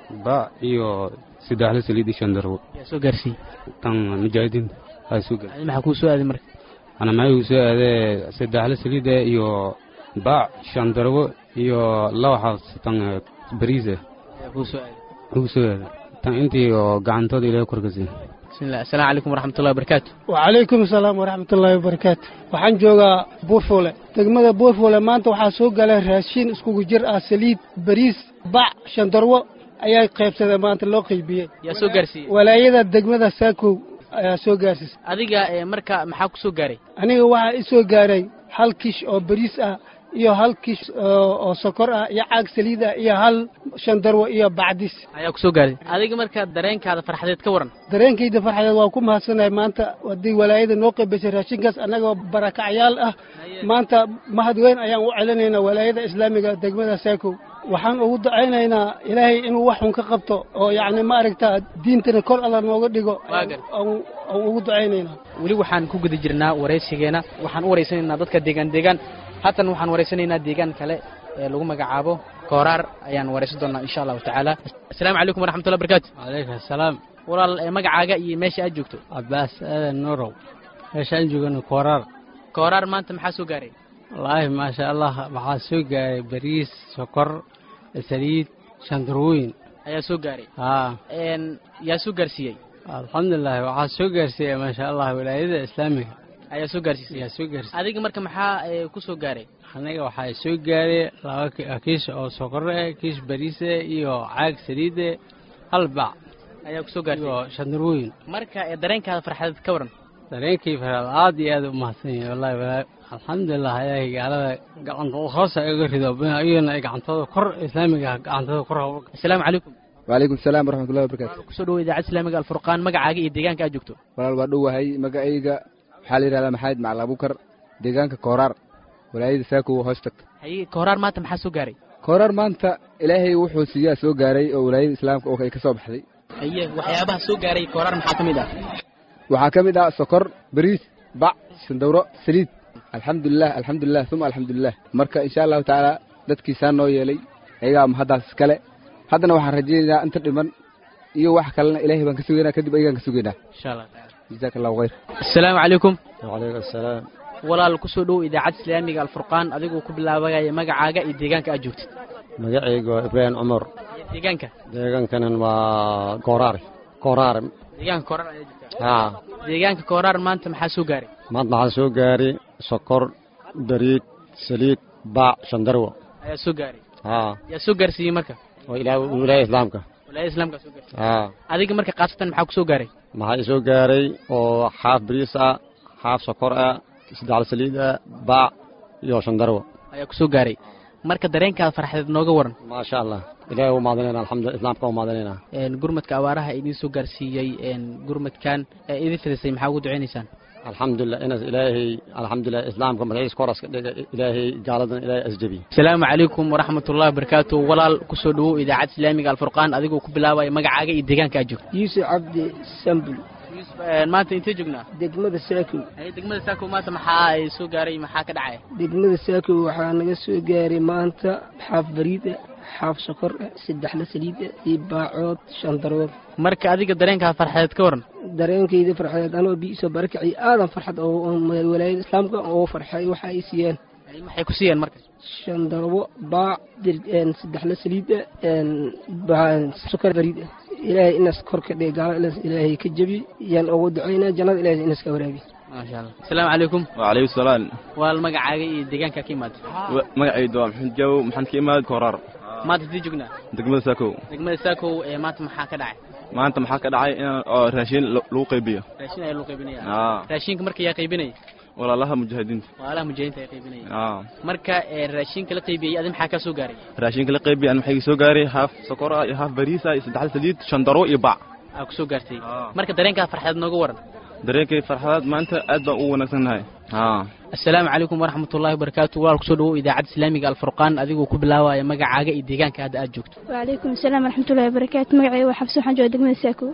baac iyo saddexle saliid iyo shan darwo yaa soo gaarsiiyey tan mujaahidiinta aa soo gaar adi maxaa kuu soo aaday marka ana maxay uu soo aadee saddexle saliida iyo baac shan darwo iyo laba xabs tan bariisa yaa kuu soo aaday ugu soo aada tan intii oo gacantooda ilaahay korkasiin bismillah assalaamu calaykum waraxmatullahi wabarakaatu wacalaykum asalaam waraxmatullaahi wabarakaatu waxaan joogaa buurfuule degmada buurfuule maanta waxaa soo galay raashiin iskugu jir ah saliid bariis bac shandarwo ayaa qaybsadeen maanta loo qaybiyey yaa soo gaarsiiyey walaayada degmada saakow ayaa soo gaarsiisay adiga ee marka maxaa ku soo gaaray aniga waxaa i soo gaaray hal kish oo bariis ah iyo hal kish oo oo sokor ah iyo caag saliid ah iyo hal shandarwo iyo bacdis ayaa ku soo gaaray adiga marka dareenkaada farxadeed ka waran dareenkayda farxadeed waa ku mahadsanahay maanta haddii walaayada noo qaybisay raashinkaas annagoo barakacyaal ah maanta mahad weyn ayaan u celinaynaa walaayada islaamiga degmada saakow waxaan ugu ducaynaynaa ilaahay inuu wax xun ka qabto oo yacni ma aragtaa diintana kor alla nooga dhigo Waagan. aan aan ugu ducaynaynaa weli waxaan ku guda jirnaa waraysigeena waxaan u waraysanaynaa dadka deegaan deegaan haatan waxaan waraysanaynaa deegaan kale ee lagu magacaabo kooraar ayaan waraysan doonaa insha allahu tacaala assalaamu calaykum waraxmatullahi wabarakaatu calaykum asalaam walaal ee magacaaga iyo meesha aad joogto cabbaas aadan nuurow meeshaan joogana kooraar kooraar maanta maxaa soo gaaray wallaahi maasha allah waxaa soo gaaray bariis sokor saliid shandarwooyin ayaa soo gaaray haa een yaa soo gaarsiiyey alxamdulilah waxaa soo gaarsiiyey maasha allah wilaayada islaamiga ayaa soo gaarsiisay ayaa soo gaarsiiyey adiga marka maxaa ee, ku soo gaaray aniga waxaa soo gaaray laba ki- kiish oo sokor eh kiish bariis eh iyo caag saliid eh hal bac ayaa ku soo gaartay iyo shandarwooyin marka ee dareenkaada farxadeed ka waran dareenkii faraad aad iyo aad u mahadsan yahay wallahi walaa alxamdulilah ilaahay gaalada gacanta hoosa iga rido iyagana ay gacantooda kor islaamiga ah gacantooda kor ha- assalaamu calaykum waalaikum salaam waraxmatullahi wabarakaatu kusoo dhawo idaacadda islaamiga alfurqaan magacaaga iyo deegaanka aad joogto walaal waa dhowahay magacayga waxaa la yidhahdaa maxamed macali abukar deegaanka kooraar walaayada saakow hoos tagta haye kooraar maanta maxaa soo gaaray kooraar maanta ilaahay wuxuu siiyaa soo gaaray oo walaayada islaamka oo ay ka soo baxday haye waxyaabaha soo gaaray kooraar maxaa ka mid ah waxaa ka mid ah sokor bariis bac shandawro saliid alxamdulilah alxamdulilah uma alxamdulilah marka insha allahu tacaala dadkiisaa noo yeelay ayagaa mahaddaas iskale haddana waxaan rajaynaynaa inta dhiman iyo wax kalena ilaahay baan ka sugaynaa kadib ayagaan ka sugaynaa insha allah taala jazaaka allahu khayr assalaamu calaykum wacalaykum asalaam walaal kusoo dhowo idaacadda islaamiga alfurqaan adigoo ku bilaabagaya magacaaga iyo deegaanka aad joogtid magacayga waa ibraahim cumar iyo deegaanka deegaankanan waa kooraar kooraar deegaanka kooraar ayaa joogtaa haa deegaanka kooraar maanta maxaa soo gaaray maanta waxaa soo gaaray sokor bariid saliid baac shandarwo ayaa soo gaaray haa yaa soo gaarsiiyey marka oo ilaa wilaaya islaamka walaayada islaamka soo gaarsiiyey haa adiga marka khaasatan maxaa ku soo gaaray maxaa i soo gaaray oo xaaf bariis ah xaaf sokor ah saddexda saliid ah baac iyo shandarwo ayaa ku soo gaaray marka dareenkaada farxadeed nooga waran maasha allah ilaahay u maadanayna alxamdulillah islaamka u maadanayna een gurmadka abaaraha idiin soo gaarsiiyey een gurmadkan ee idin fidisay maxaa ugu ducaynaysaan alxamdulilah inaas ilaahay alxamdulilah islaamka magaciisa koras ka dhiga ilaahay gaaladan ilaahay asjabiy asalaamu calaykum waraxmatullahi wabarakaatu walaal kusoo dhawow idaacadda islaamiga alfurqaan adigoo ku bilaabaya magacaaga iyo deegaanka aad joogto yuusuf cabdi sambul Een, maanta intee joognaa degmada saakow Haye, degmada saako maanta maxaa ay soo gaaray maxaa ka dhacaya degmada saakow waxaa naga soo gaaray maanta xaaf bariida xaaf sokor ah saddexla saliida iyo baacood shan darwood marka adiga dareenkaa farxadeed ka waran dareenkayda farxadeed anoo biisoo barakaci aadan farxad oo walaayada islaamka oo farxay waxa ay siiyeen Haye, maxay ku siiyeen marka shan darwo baac dir- een, saddexla saliida een, baa- sokor bariida ilaahay inaas kor ka dhig gaalo inaas ilaahay ka jebi yaan ugu ducaynaa jannada ilaahay inaas ka waraabi maasha allah asalaamu calaykum وعليكم السلام walaal magacaaga iyo deegaanka ka imaada magacaydu waa maxamed jaw maxaan ka imaad kooraar maanta intee joognaa degmada saakow degmada saakow ee maanta maxaa ka dhacay maanta maxaa ka dhacay in oo raashin lo- lagu qaybiyo raashin ayaa loo qaybinaya Aa. raashinka marka yaa qaybinaya walaalaha mujaahidiinta walaalaha mujaahidiinta ayaa qaybinaya Aa. marka ee raashinka la qaybiyey adi maxaa kaa soo gaaray raashinka la qaybiyo an maxay soo gaaray haaf sokor ah iyo haaf bariis ah iyo saddex saliid shan daro iyo bac aa ku soo gaartay marka dareenkaa farxadeed nooga waran dareenkay farxadaad maanta aad baan u wanaagsannahay haa asalaamu calaykum waraxmatullaahi wabarakaatu walaal kusoo dhawow idaacadda islaamiga alfurqaan adigoo ku bilaabaya magacaaga iyo deegaanka hadda aad joogto وعليكم السلام ورحمة الله وبركاته مقعي وحفص وحن جوا دقمة ساكو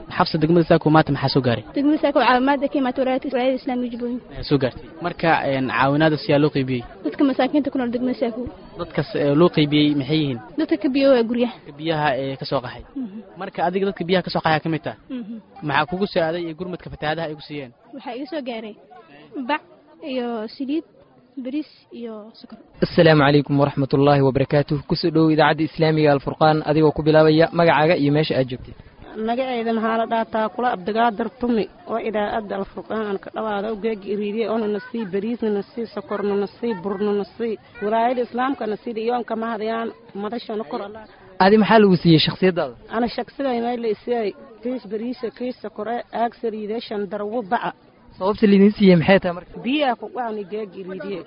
xabsa degmada saako maanta maxaa soo gaaray degmada saako caawimaada ka imaata walaayada walaayada islaamiga jubbooyin ayaa soo gaartay marka een, caawinaadaas yaa loo qaybiyey dadka masaakiinta ku nool degmada saako dadkaas ee, loo qaybiyey maxay yihiin dadka ka biyo waa guryaha dadka biyaha ee ka soo qaxay marka adiga dadka biyaha ka soo qaxaya ka mid taha maxaa kugu saaday iyo gurmadka fatahaadaha ay ku siiyeen waxaa iga soo gaaray bac iyo saliid bariis iyo sokor asalaamu calaykum waraxmat ullaahi wabarakaatuh kusoo dhowow idaacadda islaamiga alfurqaan adigoo ku bilaabaya magacaaga iyo meesha aad joogtid magaceeda maxaa la dhaataa kula abdagaadar tumi oo idaacadda alfurqaan aan ka dhawaada ugeegi iriiriye oona nasii bariisna nasii sokorna nasii burna nasii walaayada islaamka nasii iyoonka mahadayaan madashana kor allah adi maxaa lagu siiyey shakhsiyaddaada ana shaqsiday mayla isiyay kiis bariisa kiis sokore aag saliide shan darwo baca sababta laydin siiyey maxay tahay marka biyaa ku qaani geegi iriiriye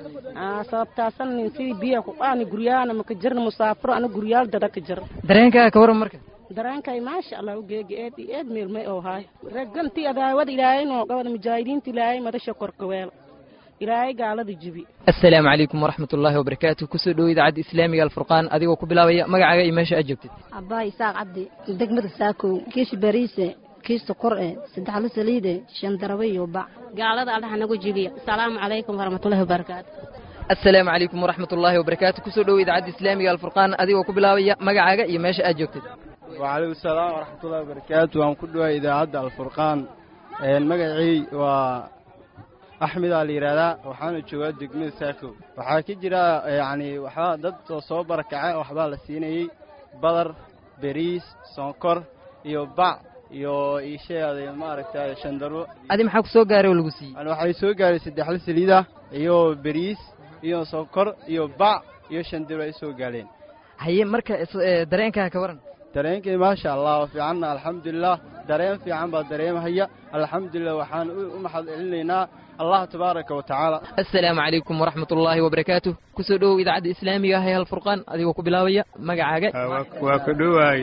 aa sababtaasan nin sidii biyaa ku qaani guryaana maka jirna musaafiro ana guryaal dada ka jir dareenkaaga ka waran marka dareenkay maasha allah ugeegi eed iyo eed meelmay oo haay regantii adaawada ilaahay noo gabada mujaahidiinta ilaahay madasha korkaweel ilaahay gaalada jibi asalaamu calaykum waraxmat ullaahi wabarakaatuh kusoo dhowow idaacadda islaamiga alfurqaan adigoo ku bilaabaya magacaaga iyo meesha aad joogtid abbaay isaaq cabdi degmada saakow kiish bariise kiis sokor eh saddexlo saliide shan darabe iyo bac gaalada allaha nagu jibiya asalaamu calaykum waraxmatullahi wabarakaatu asalaamu calaykum waraxmat ullaahi wabarakaatuh kusoo dhowow idaacadda islaamiga alfurqaan adigoo ku bilaabaya magacaaga iyo meesha aad joogtid wcalaykum salaam waraxmatullahi wabarakaatu waan ku dhawaay idaacadda alfurqaan magacii waa axmedaa la yidhaahdaa waxaana joogaa degmada saakow waxaa ka jira yacni waxbaa dad oo soo barakaca waxbaa la siinayey badar beriis sonkor iyo bac iyo iisheeday maaragtay shandarwo adi maxaa ku soo gaaray oo lagu siiyey yani waxay soo gaaray saddexla saliida iyo beriis iyo sonkor iyo bac iyo shandarwo ay soo gaareen haye marka is- dareenkaaga ka waran dareenkay maasha allah waa fiicanna alxamdulilah dareen fiican baa dareemahaya alxamdulilah waxaan u maxad celinaynaa allah tabaaraka wa tacaala asalaamu calaykum waraxmat ullaahi wabarakaatuh kusoo dhowow idaacadda islaamiga ah ee halfurqaan adigoo ku bilaabaya magacaaga waa ka dhowaay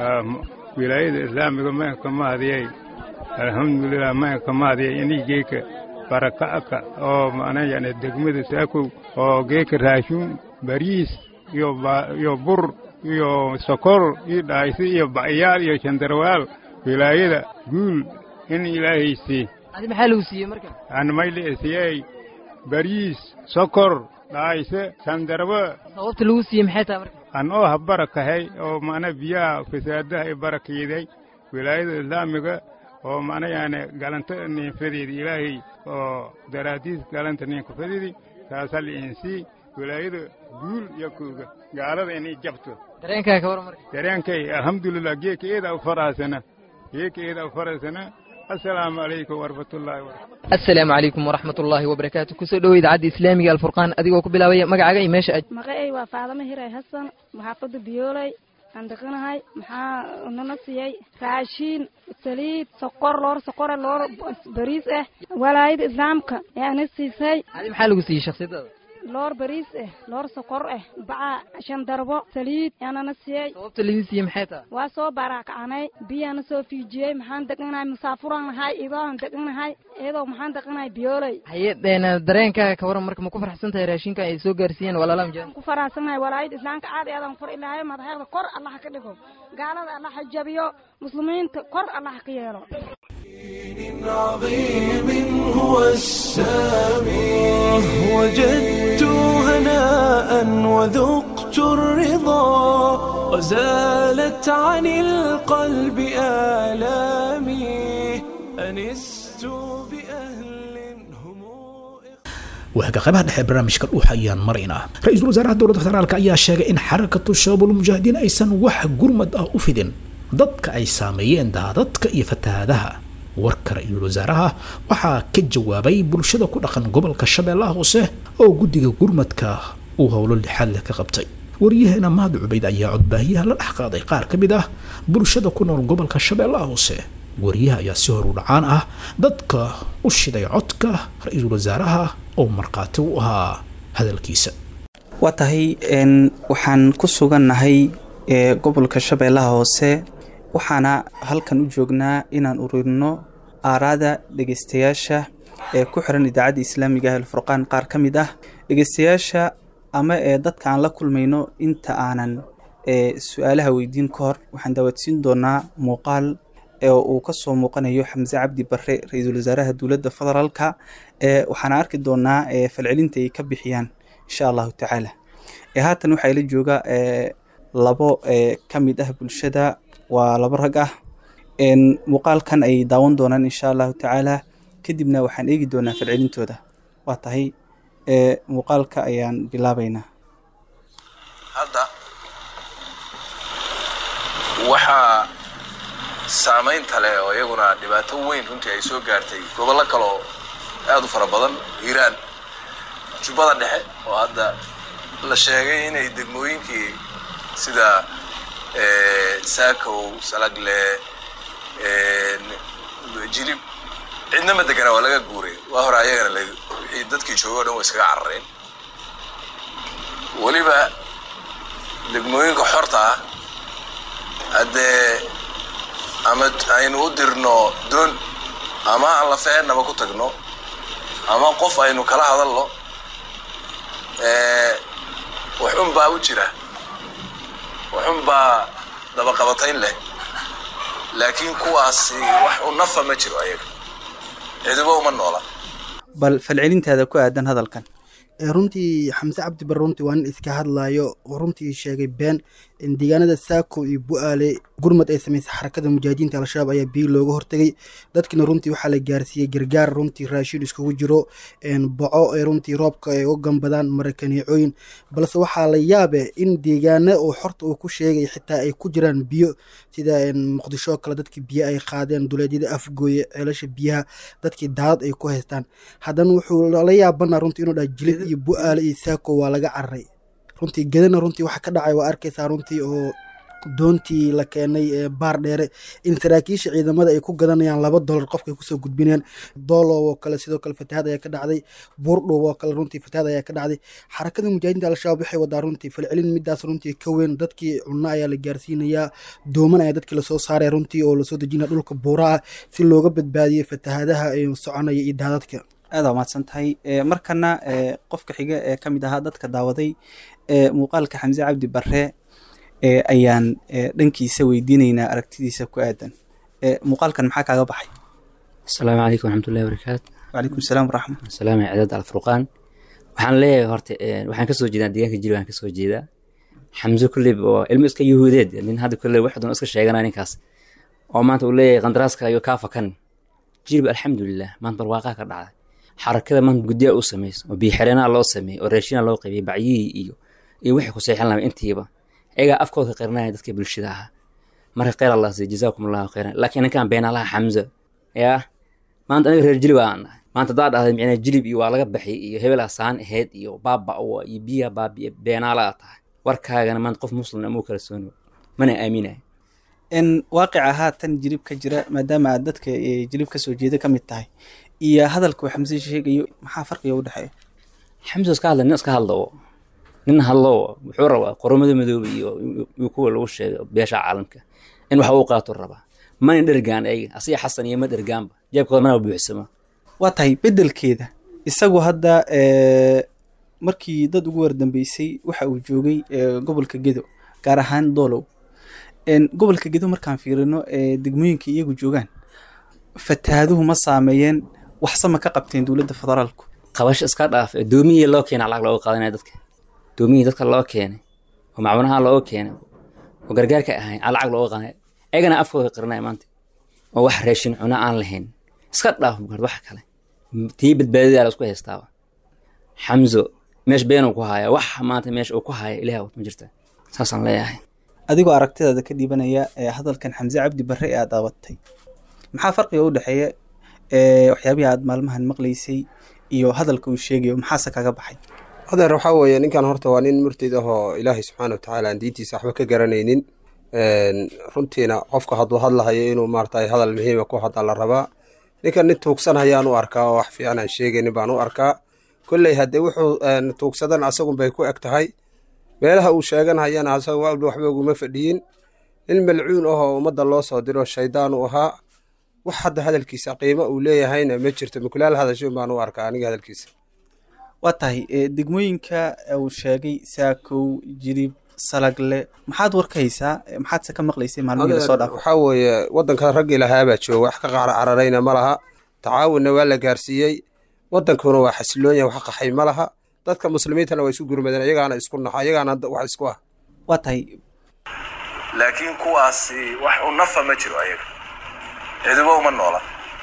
wilaayada islaamiga maynka mahadiyay alxamdulilah maynka mahadiyay inii geeka baraka'ka oo macna yani degmada saakow oo geeka raashin bariis iyo ba- iyo bur iyo sokor iyo dhaaysi iyo bacyaal iyo shandarwaal wilaayada guul in ilaahaysi adi maxaa lagu siiyey marka aan mayliisiyey bariis sokor dhaayse shandarwa sababta lagu siiyey maxay tahay marka an oo ha barakahay oo macna biyaha fasaadaha ay barakeeday wilaayada islaamiga oo macna yani galanta ninfadeedi ilaahay oo daraadiis galanta ninkafadeedi taasa liinsii wilaayada guul iyo kuuga gaalada inay jabto dareenkaaga ka waran marka dareenkay alxamdulilah geeka eeda u faraasana geeka eeda u faraasana assalaamu calaykum waraxmatullaahi wabarakatu asalaamu calaykum waraxmat ullaahi wabarakaatuh kusoo dhowow idaacadda islaamiga alfurqaan adigoo ku bilaabaya magacaaga iyo meesha aad magacay waa faadamo hiray xasan maxaafadda biyooley aan deqanahay maxaa nana siiyey raashiin saliid sokor loor sokore loor bariis ah walaayada islaamka yaana siisay adi maxaa lagu siiyey shakhsiyaddaada loor bariis ah loor sokor ah baca shan darbo saliid yaanana siiyey sababta laydin siiyey maxay tahay waa soo baaraakacanay biyaana soo fiijiyey maxaan deqanahay musaafuraan nahay idooan deqanahay iyadoo maxaan deqanahay biyooley haye een, dareenkaaga ka waran marka ma ku faraxsan tahay raashinka ay soo gaarsiiyeen walaalaha mujaahidiin ku faraxsanahay walaayada islaamka aad iyo aadan kor ilaahay madaxeeda kor allah ka dhigo gaalada allah ha jabiyo muslimiinta kor allah ka yeelo عظيم هو السامي وجدت هناء وذقت الرضا وزالت عن القلب آلامي أنست بأهل waaga qaybaha dhexe ee barnaamijka dhuuxa ayaan maraynaa ra-iisul wasaaraha dowladda federaalka ayaa sheegay in xarakatu shabaabul mujaahidiin aysan wax gurmad ah u fidin dadka ay saameeyeen daadadka iyo fatahaadaha warka ra-iisul wasaaraha waxaa ka jawaabay bulshada ku dhaqan gobolka shabeellaha hoose oo guddiga gurmadka uu howlo lixaad leh ka qabtay wariyaheena mahad cubayd ayaa codbaahiyaha la dhex qaaday qaar ka mid ah bulshada ku nool gobolka shabeellaha hoose wariyaha ayaa si hor u dhacaan ah dadka u shiday codka ra-iisul wasaaraha oo markhaati u ahaa hadalkiisa waa tahay n waxaan ku sugannahay ee gobolka shabeellaha hoose waxaana halkan u joognaa inaan ururino aaraada dhegeystayaasha ee ku xiran idaacadda islaamiga ah alfurqaan qaar ka mid ah dhegeystayaasha ama ee dadka aan la kulmayno inta aanan ee su-aalaha weydiin ka hor waxaan daawadsiin doonaa muuqaal ee uu kasoo muuqanayo xamse cabdi bare ra-iisul wasaaraha dowladda federaalka ee waxaana arki doonaa ee falcelinta ay ka bixiyaan insha allahu tacaala ee haatan waxaa ila jooga ee labo ee ka mid ah bulshada waa labo rag ah een muuqaalkan ay daawan doonaan insha allahu tacaala kadibna waxaan eegi doonaa falcelintooda waa tahay ee muuqaalka ayaan bilaabaynaa hadda waxaa saamaynta leh oo iyaguna dhibaato weyn runtii ay soo gaartay gobollo kale oo aad u fara badan hiiraan jubbada dhexe oo hadda la sheegay inay degmooyinkii sida eh, saakow salagle eh, jilib cidna ma degana waa laga guuray waa hore ayagana la wixii dadkii joogay o dhan way iskaga carareen weliba degmooyinka xorta ah haddee ama aynu u dirno doon ama aan la feennaba ku tagno ama qof aynu kala hadalno eh, waxun baa u jira waxun baa dabaqabatayn leh laakiin kuwaasi wax u nafa ma jiro ayaga ciduba uma noola bal falcelintaada ku aadan hadalkan ee runtii xamse cabdi bare runtii waa nin iska hadlayo oo runtii sheegay been in deegaanada saako iyo bu-aale gurmad ay samaysay xarakada mujaahidiinta al-shabaab ayaa biyo looga hortegay dadkina runtii waxaa la gaarsiiyey gargaar runtii raashin iskugu jiro boco ay runtii roobka ay u gambadaan marakaneecooyin balse waxaa la yaabe in deegaana oo xorta uu ku sheegay xitaa ay ku jiraan biyo sida muqdisho kale dadkii biyo ay qaadeen duleedyada afgooye ceelasha biyaha dadkii daadad ay ku haystaan haddana wuxuu la yaabana runtii inuu dhaha jilid iyo bu-aale iyo saako waa laga cararay runtii gedana runtii waxa ka dhacay waa arkaysaa runtii oo doontii la keenay ee baar dheere in saraakiisha ciidamada ay ku gadanayaan laba dolar qofka ay kusoo gudbinayaan doolow oo kale sidoo kale fatahaad ayaa ka dhacday buurdhow oo kale runtii fatahaad ayaa ka dhacday xarakada mujaahidiinta al-shabaab waxay wadaa runtii falcelin midaas runtii ka weyn dadkii cunno ayaa la gaarsiinayaa dooman ayaa dadkii lasoo saaraya runtii oo lasoo dejinaya dhulka buuraha si looga badbaadiyo fatahaadaha ee soconaya iyo daadadka aada waa mahadsan tahay markana qofka xiga ee ka mid ahaa dadka daawaday ee muuqaalka xamse cabdi bare ayaan dhankiisa weydiinaynaa aragtidiisa ku aadan muuqaalkan maxaa kaaga baxay asalaamu calaykum waraxmatullahi wabarakaatu wacalaykum salaam waraxma salaam cidaad alfurqaan waxaan leeyahay horta waxaan kasoo jeedaa deegaanka jiri waan kasoo jeedaa xamse kulleyb oo ilmo iska yahuudeed nin hadda kulley wax doon iska sheeganaa ninkaas oo maanta uu leeyahay qandaraaska iyo kaa fakan jirib alxamdulilah maanta barwaaqaa ka dhacday xarakada maanta guddiya u samayso oo biixireenaa loo sameeyey oo raashina loo qaybiyey bacyihii iyo iyo wixii ku seexan lahaa intiiba ayagaa afkooda ka qirinaya dadka bulshada ahaa marka kheyr allah siiy jazaakum allahu khayran laakiin ninkan beenalaha xamza yaa maanta aniga reer jilib aan nahay maanta haddaa dhahday micnaa jilib iyo waa laga baxay iyo hebel asaan ahayd iyo baaba iyo biya baabiya beenaala aa tahay warkaagana maanta qof muslim amuu kala sooni mana aaminayo in waaqica haatan jilib ka jira maadaama aad dadka jilib kasoo jeeda ka mid tahay iyo hadalka uu xamse sheegayo maxaa farqiga u dhexeeya xamse iska hadla nin iska hadla oo nin hadlo wuxuu rabaa qoromada madoobe iyo iyo kuwa lagu sheegay beesha caalamka in wax uu qaato rabaa mana dhergaan ayaga asiga xasan iyo ma dhergaanba jeebkooda mana buuxsama waa tahay beddelkeeda isagu hadda markii dad ugu wardambeysay waxa uu joogay gobolka gedo gaar ahaan doolow gobolka gedo markaan fiirino degmooyinka iyagu joogaan fatahaaduhu ma saameeyeen waxsama ka qabteen dowladda federaalku qabasho iska dhaaf doomiyii loo keena lacag looga qaadanaya dadka doomiyii dadka loo keenay oo macwanaha looga keenay oo gargaarka ahayn aa lacag looga qaadanaya ayagana afkooda qirinaya maanta oo wax raashin cuno aan lahayn iska dhaaf bukard wax kale tii badbaadada la isku haystaaba xamzo meesh beenuu ku haya wax maanta meesha uu ku haya ilaah ma jirta saasaan leeyahay adigoo aragtidaada ka dhiibanaya ee hadalkan xamse cabdi bare ee aad daabatay maxaa farqiga u dhexeeya waxyaabihii aad maalmahan maqlaysay iyo hadalka uu sheegayo maxaase kaga baxay adeer waxaa weeye ninkan horta waa nin murtid ah oo ilaahay subxaana watacaala aan diintiisa waxba ka garanaynin runtiina qofka hadduu hadlahayo inuu maaragtay hadal muhiima ku hadla la rabaa ninkan nin tuugsan hayaan u arkaa oo wax fiican aan sheegaynin baan u arkaa kolley haddee wuxuu tuugsadan asagun bay ku eg tahay meelaha uu sheeganhayana asaga waalba waxba uguma fadhiyin nin malcuun ahoo ummadda loo soo diro shaydaan u ahaa wax hadda hadalkiisa qiimo uu leeyahayna ma jirto mukulaal hadashoon baan u arkaa aniga hadalkiisa waa tahay degmooyinka uu sheegay saakow jirib salagle maxaad war ka haysaa maxaadse ka maqlaysay maalmihii lasoo dhaafay waxaa weeye waddanka raggii lahaabaa jooga wax ka qaar cararayna ma laha tacaawunna waa la gaarsiiyey waddankuna waa xasiloon yahay wax qaxay ma laha dadka muslimiintana waa isu gurmadeen iyagaana isku naxa iyagaana wax isku ah waa tahay laakiin kuwaasi wax u nafa ma jiro ayaga ciduba uma noola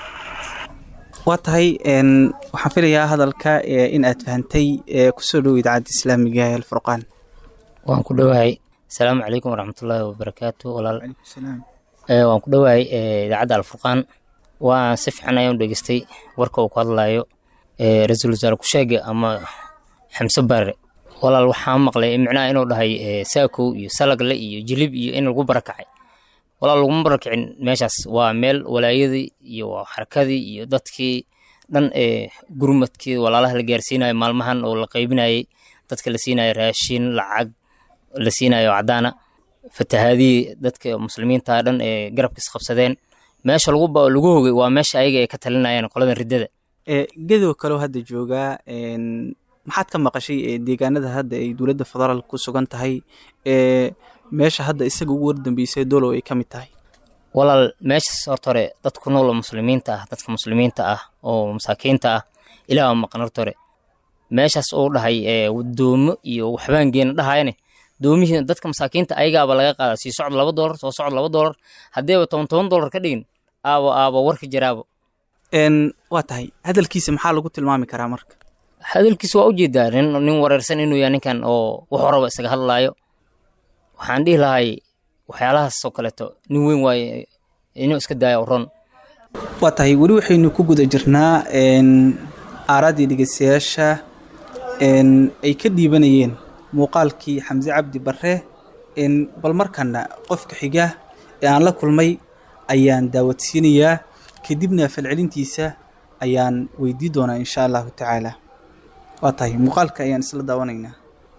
waa tahay n waxaan filayaa hadalka ee in aad fahantay ee kusoo dhow idaacadda islaamiga ee alfurqaan waan ku dhowahay asalaamu calaykum waraxmatullaahi wabarakaatu walaal Eh, waan ku dhowahay eh, idaacadda alfurqaan waan si fiican ayaan u dhegeystay warka uu ku hadlayo eh, ra-iisul wasaare kusheege ama xamse bare walaal waxaan maqlay micnaha inuu dhahay eh, saakow iyo salagle iyo jilib iyo in lagu barakacay walaal laguma barakicin meeshaas waa meel walaayadii iyo waa xarakadii iyo dadkii dhan ee gurmadkii walaalaha la gaarsiinayo maalmahan oo la qaybinayay dadka la siinayo raashin lacag la siinayo cadaana fatahaadihii dadka muslimiinta dhan ee garabka isqabsadeen meesha lagu ba- lagu hogay waa meesha ayaga ay ka talinayaan qoladan riddada ee gedow kaloo hadda joogaa n maxaad ka maqashay ee deegaanada hadda ay dowladda federaalk ku sugan tahay ee meesha hadda isaga ugu wardambeysay dolow ay ka mid tahay walaal meeshaas horta hore dad ku nool oo muslimiinta ah dadka muslimiinta ah oo masaakiinta ah ilaah waa maqan horta hore meeshaas uu dhahay ee doomo iyo waxbaan geena dhahayane doomihii dadka masaakiinta ayagaaba laga qaadaa sii socod laba doolar soo socod laba doolar haddeeba toban toban doolar ka dhigin aabo aabo warka jiraabo n waa tahay hadalkiisa maxaa lagu tilmaami karaa marka hadalkiisa waa ujeedaa nin nin wareersan inuu yahay ninkan oo wuxuu raba isaga hadlaayo waxaan dhihi lahay waxyaalahaas oo kaleeto nin weyn waaye inuu iska daayo ron waa tahay weli waxaynu ku guda jirnaa n aaraadii dhegeystayaasha n ay ka dhiibanayeen muuqaalkii xamse cabdi bare n bal markana qofka xiga ee aan la kulmay ayaan daawadsiinayaa kadibna falcelintiisa ayaan weydii doonaa insha allahu tacaala waa tahay muuqaalka ayaan isla daawanaynaa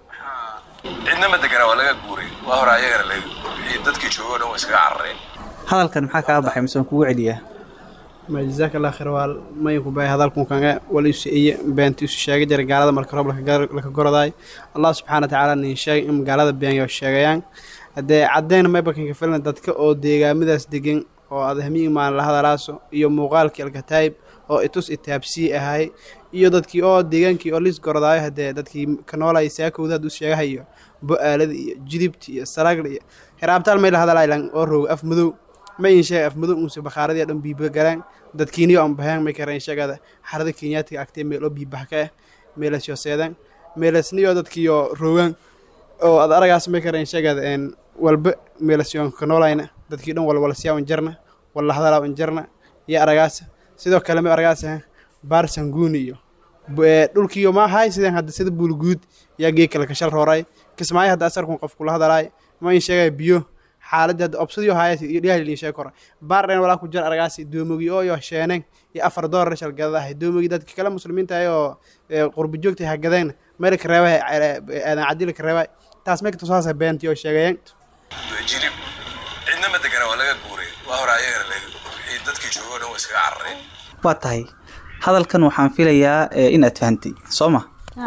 cidna ma degana waa laga guuray waa hore ayagana laga wixii dadkii joogoo dhan waa iskaga carareen hadalkan maxaa kaa baxay mise waan kugu celiyaa ma jazaaka allah khayr waa mayanku baay hadalkun kanga wala isu eye beenta isu sheega jira gaalada marka roob laka gorodaay allah subxaana watacaala nin sheegay in gaalada beenyo sheegayaan haddee caddeyn maybakanka filna dadka oo deegaamadaas degan oo adahmiyi maalin la hadalaaso iyo muuqaalkii alkataayib oo itus itaabsii ahay iyo dadkii oo deegaankii oo lis gorodaayo haddee dadkii ka noolaya saakowda hadduu sheegahayo bo-aalada iyo jidibta iyo salagla iyo hiraabtaal may la hadalaayan oo roog af madow ma in sheega af madow unse bakhaaradii dhan biiba galaan dadkiiniyo aan baheen may kareen sheegada xarada kenyaatiga agtee meel oo biibax ka ah meelas yoo seedaan meelasniyo dadkiiyo roogaan oo ad aragaas may kareen sheegada een walba meelasyoon ka noolayna dadkii dhan walwalasyaa un jarna walla hadalaa un jarna iyo aragaasa sidoo kale ma aragaasa baar sanguuni iyo dhulkiiyo ma ahay sideen hadda sida buulguud yaa geekala kashal rooray kismaayo hadda asarkun qof kula hadalaay ma in sheegaya biyo xaaladii hadda obsadiyo haaya iyo dhiyahalin sheeg kora baar dhen walaa ku jir aragaasi doomogi oo yo sheeneen iyo afar doolar shal gadadahay doomogi dadka kale muslimiinta ay oo qurbi joogtay ha gadeen meel ka reebay aadan cadila ka reebay taas may katusaasa beentii oo sheegayeen jilib cidna ma degana waa laga guuray waa hore ayagana laga wixii dadkii joogoo dhan waa iskaga carareen waa tahay hadalkan waxaan filayaa eh, inaad fahantay soo ma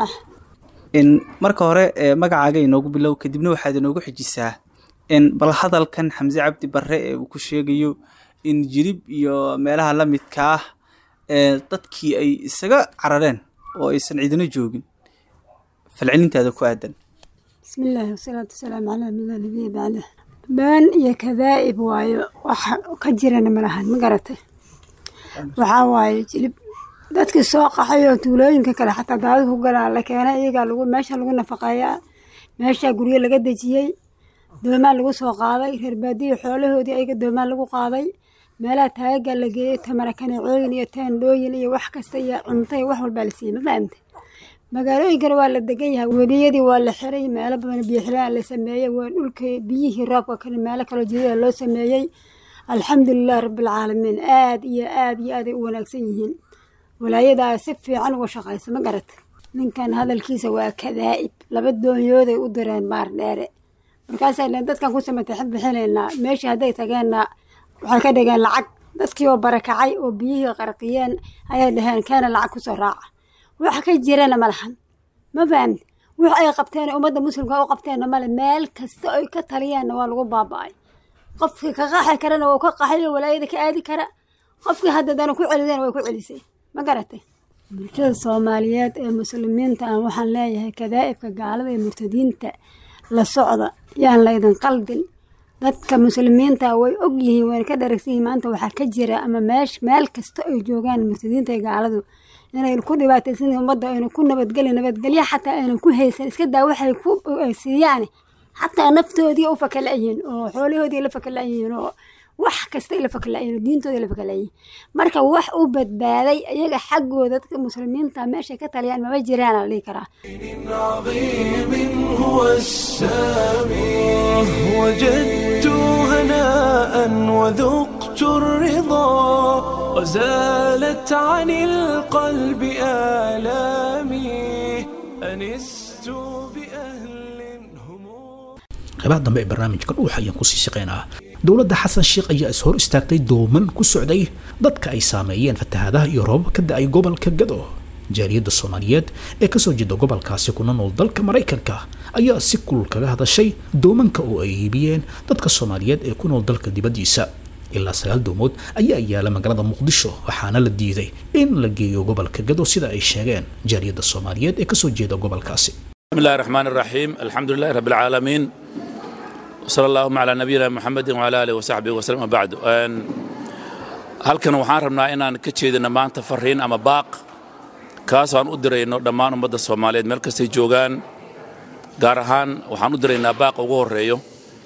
in marka hore eh, magacaaga inoogu bilow kadibna waxaad inoogu xijisaa in bal hadalkan xamse cabdi bare ee uu ku sheegayo in jirib iyo meelaha la midka ah ee dadkii ay isaga carareen oo aysan cidina joogin falcelintaada ku aadan بسم الله والصلاة والسلام على من لا نبي بعده بان iyo kadaa'ib waayo wax ka jirana ma lahan ma garatay waxaa waaye jilib dadkii soo qaxay oo tuulooyinka kale xataa daadad ku galaa la keenay iyagaa lagu meesha lagu nafaqeeyaa meesha guryo laga dejiyey doomaan lagu soo qaaday reer baadiyo xoolahoodii ayaga doomaan lagu qaaday meelaha taagaga la geeyey tamara kaneecooyin iyo teendhooyin iyo wax kasta iyo cunto iyo wax walbaa la siiyey ma fahamtay magaalooyinkana waa la degan yahay weliyadii waa la xiray meelo badan biyo xiraan la sameeyey waa dhulka biyihii roobka kale meelo kaloo jidada loo sameeyey alxamdulilah rabbilcaalamiin aad iyo aad iyo aaday u wanaagsan yihiin walaayadaa si fiican uga shaqaysa ma garata ninkan hadalkiisa waa kadaa'ib laba doonyooday u direen maar dheere markaasaa leen dadkan ku samataxid bixinaynaa meeshii hadday tageenna waxay ka dhigeen lacag dadkii oo barakacay oo biyihii qarqiyeen ayay dhaheen keena lacag kusoo raaca wax ka jirana ma lahan ma fahamti wix ay qabteen ummadda muslimka u qabteenna male meel kasta ay ka taliyaanna waa lagu baaba'ay qofkii ka qaxi karana waa ka qaxayo walaayada ka aadi kara qofkii haddadana ku celideen way ku celisay ma garatay bulshada soomaaliyeed ee muslimiinta ah waxaan leeyahay kadaa'ibka gaalada ee murtadiinta la socda yaan laydin qaldin dadka muslimiinta way og yihiin wayna ka dharagsan yihiin maanta waxaa ka jira ama meesh meel kasta ay joogaan murtadiinta ee gaaladu inay ku dhibaataysan yihiin ummadda ayna ku nabadgeli nabadgelyo xataa aynan ku haysan iska daa waxay ku ay siiyaan xataa naftoodii u fakala'yihiin oo xoolahoodii la fakala'yihiin oo wax kastay la fakala'yihiin oo diintoodii la fakala'yihiin marka wax u badbaaday iyaga xaggooda dadka muslimiinta meeshay ka taliyaan mama jiraan la dhihi karaa عظيم هو السامي وجدت هناء وذقت الرضا وزالت عن القلب آلامي أنست بأهل qeybaha dambe ee barnaamijka dhuuxa ayaan kusii shaqeynaa dowladda xasan sheekh ayaa is hor istaagtay dooman ku socday dadka ay saameeyeen fatahaadaha iyo roobab ka da-ay gobolka gado jaaliyadda soomaaliyeed ee kasoo jeeda gobolkaasi kuna nool dalka maraykanka ayaa si kulul kaga hadashay doomanka oo ay iibiyeen dadka soomaaliyeed ee ku nool dalka dibaddiisa ilaa sagaal doomood ayaa yaala magaalada muqdisho waxaana la diiday in la geeyo gobolka gado sida ay sheegeen jaaliyadda soomaaliyeed ee kasoo jeeda gobolkaasi بسم الله الرحمن الرحيم الحمد لله رب العالمين وصلى اللهم على نبينا محمد وعلى اله وصحبه وسلم وبعد أن halkan waxaan rabnaa inaan ka jeedino maanta fariin ama baaq kaas aan u dirayno dhammaan ummadda soomaaliyeed meel kastay joogaan gaar ahaan waxaan u diraynaa baaq ugu horeeyo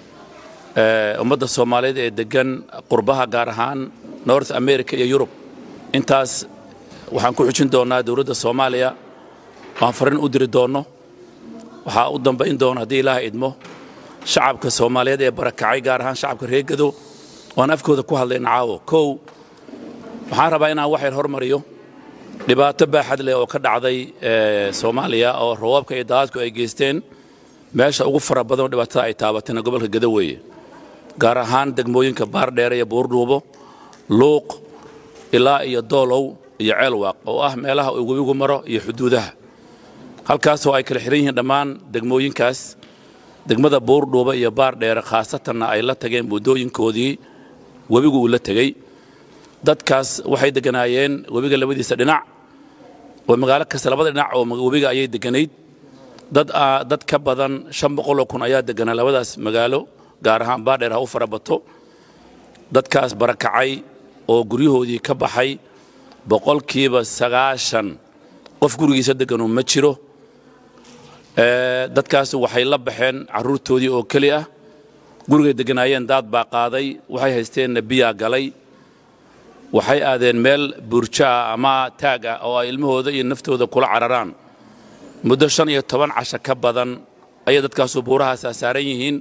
ee, ummadda soomaaliyeed ee degan qurbaha gaar ahaan north america iyo yurub intaas waxaan ku xujin doonaa dowladda soomaaliya waan fariin u diri doonno waxaa u dambayn doona haddii ilaaha idmo shacabka soomaaliyeed ee barakacay gaar ahaan shacabka reer gado waan afkooda ku hadlayna caawo kow waxaan rabaa inaan wax yar hormariyo dhibaato baaxad leh oo ka dhacday ee, soomaaliya oo roobabka iyo daadadku ay geysteen meesha ugu fara badan oo dhibaatada ay taabatayna gobolka gado weeye gaar ahaan degmooyinka baardheere iyo buurdhuubo luuq ilaa iyo doolow iyo ceelwaaq oo ah meelaha uu webigu maro iyo xuduudaha halkaasoo ay kala xihan yihiin dhammaan degmooyinkaas degmada buurdhuuba iyo baardheere khaasatanna ay la tageen buddooyinkoodii webigu uu la tegey dadkaas waxay degganaayeen webiga labadiisa dhinac oo magaalo kasta labada dhinac oo webiga ayay degganayd dad aa- dad ka badan shan boqoloo kun ayaa degganaa labadaas magaalo gaar ahaan baardheer ha u fara bato dadkaas barakacay oo guryahoodii ka baxay boqolkiiba sagaashan qof gurigiisa degganu ma jiro Ee, dadkaas waxay la baxeen carruurtoodii oo keli ah gurigay degganaayeen daad baa qaaday waxay haysteenna biyaa galay waxay aadeen meel burjo ah ama taag ah oo ay ilmahooda iyo naftooda kula cararaan muddo shan iyo toban casho ka badan ayay dadkaasu buurahaasa saaran yihiin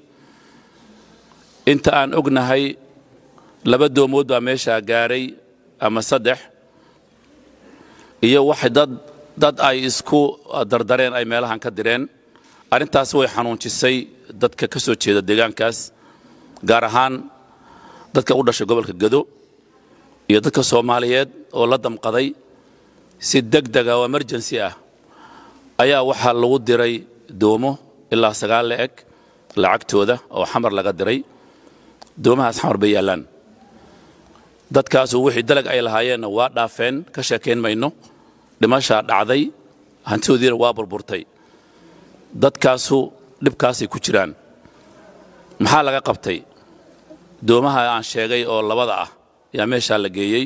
inta aan ognahay laba doomood baa meeshaa gaaray ama saddex iyo wax dad dad ay isku dardareen ay meelahan ka direen arrintaas way xanuunjisay dadka ka soo jeeda deegaankaas gaar ahaan dadka u dhashay gobolka gado iyo dadka soomaaliyeed oo la damqaday si deg dega oo emergency ah ayaa waxaa lagu diray doomo ilaa sagaal la eg lacagtooda oo xamar laga diray doomahaas xamar bay yaallaan dadkaasu wixii dalag ay lahaayeenna waa dhaafeen ka sheekayn mayno dhimashaa dhacday hantidoodiina waa burburtay dadkaasu dhibkaasay ku jiraan maxaa laga qabtay doomaha aan sheegay oo labada ah yaa meeshaa la geeyey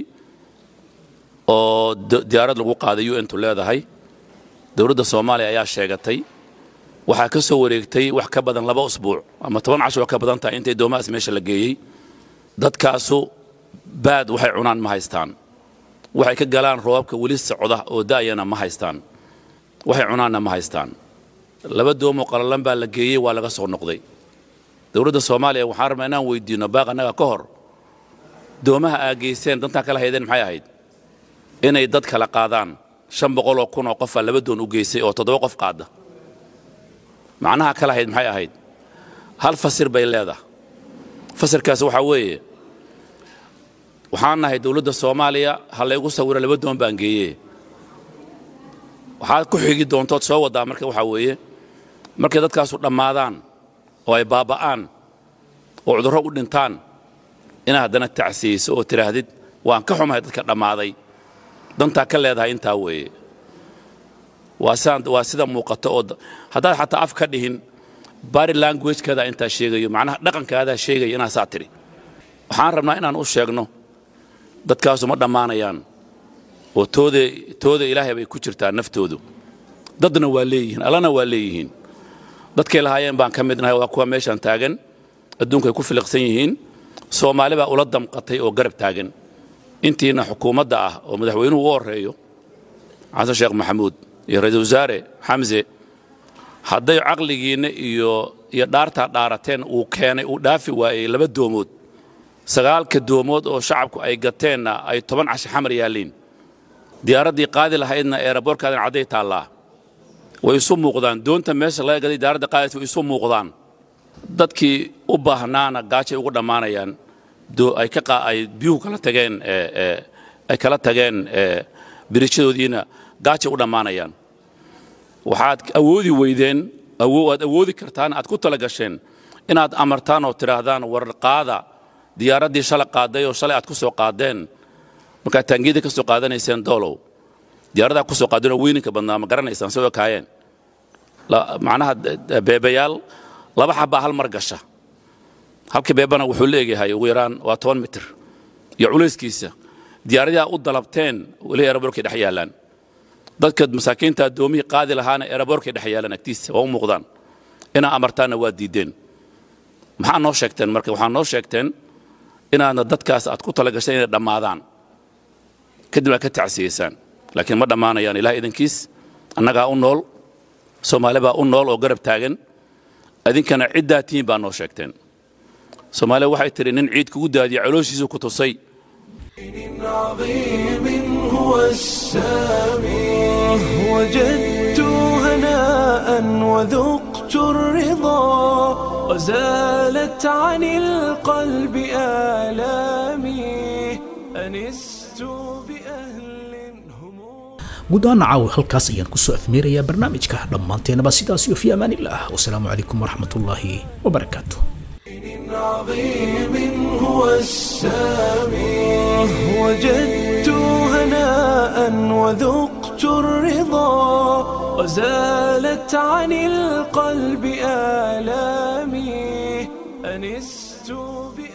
oo d- diyaarad lagu qaaday u ntu leedahay dowladda soomaaliya ayaa sheegatay waxaa ka soo wareegtay wax ka badan laba usbuuc ama toban casho oo ka badan tahay intay doomahaas meesha la geeyey dadkaasu baad waxay cunaan ma haystaan waxay ka galaan roobabka weli socda oo da'yana ma haystaan waxay cunaanna ma haystaan laba doomoo qalalan baa la geeyey waa laga soo noqday dowladda soomaaliya waxaan rabnaa inaan weydiinno baaq annaga ka hor doomaha aa geyseen dantaa kala haydeen maxay ahayd inay dad kala qaadaan shan boqoloo kun oo qofaa laba doon u geysay oo toddoba qof qaada macnaha kala hayd maxay ahayd hal fasir bay leedahay fasirkaas waxaa weeye waxaan nahay dowladda soomaaliya ha laygu sawiro laba doon baan geeye waxaad ku xigi doontood soo waddaa marka waxaa weeye markay dadkaasu dhammaadaan oo ay baaba'aan oo cudurro u dhintaan inaad haddana tacsiyeyso oo tidhaahdid waan ka xumahay dadka dhammaaday dantaa ka leedahay intaa weeye waa sidaan waa sida muuqato oo da- haddaad xataa af ka dhihin bari languagekeeda intaa sheegayo macnaha dhaqankaadaa sheegaya inaa saa tidhi waxaan rabnaa inaan u sheegno dadkaasu ma dhammaanayaan oo tooda tooda ilaahay bay ku jirtaa naftoodu dadna waa leeyihiin allana waa leeyihiin dadkay lahaayeen baan ka midnahay waa kuwa meeshaan taagan adduunkay ku filiqsan yihiin soomaali baa ula damqatay oo garab taagan intiina xukuumadda ah oo madaxweynuhu u horreeyo xasan sheekh maxamuud iyo ra-iisul wasaare xamse hadday caqligiinna iyo iyo dhaartaa dhaarateen uu keenay uu dhaafi waayey laba doomood sagaalka doomood oo shacabku ay gateenna ay toban casho xamar yaalliin diyaaraddii qaadi lahaydna eeraboorkaadan cadday taallaa way isu muuqdaan doonta meesha laga gaday diyaaradda qaadaysa way isu muuqdaan dadkii u baahnaana gaajay ugu dhammaanayaan doo- ay ka qaa- ay biyuhu kala tageen ee, ee, ay kala tageen ee, biriishadoodiina gaajay u dhammaanayaan waxaad awoodi weydeen awo- aad awoodi kartaan aad ku tala gasheen inaad amartaan oo tidhaahdaan war qaada diyaaraddii shalay qaaday oo shalay aad ku soo qaadeen markaad taangiyada ka soo qaadanayseen doolow diyaaradaa ku soo qaadeen oo weyninka badnaa ma garanaysaan soo ekaayeen La- macnaha de- de- beebayaal laba xabbaa hal mar gasha halka beebana wuxuu leeyahay ugu yaraan waa toban mitir iyo culayskiisa diyaaradaha u dalabteen weli eraboorkay dhex yaallaan dadka masaakiinta addoomihii qaadi lahaana eraboorkay dhex yaallaan agtiisa waa u muuqdaan inaa amartaanna waa diideen maxaa noo sheegteen marka waxaa noo sheegteen inaadna dadkaas aad ku talagashay inay dhammaadaan kadib aad ka tacsiyeysaan laakiin ma dhammaanayaan ilaah idankiis annagaa u nool soomaali baa u nool oo garab taagan adinkana ciddaa tihiin baa noo sheegteen soomaaliya waxay tidhi nin ciid kugu daadiya calooshiisu ku tusay عظيم هو السامي وجدت هناء وذقت الرضا وزالت عن القلب آلامي أنست بأهل guud ahaan caawa halkaas ayaan kusoo afmeerayaa barnaamijka dhammaanteenaba sidaas iyo fi amaanillaah wasalaamu calaykum waraxmatullaahi wabarakaatu عظيم هو السامي وجدت هناء وذقت الرضا وزالت عن القلب آلامي أنست بأهل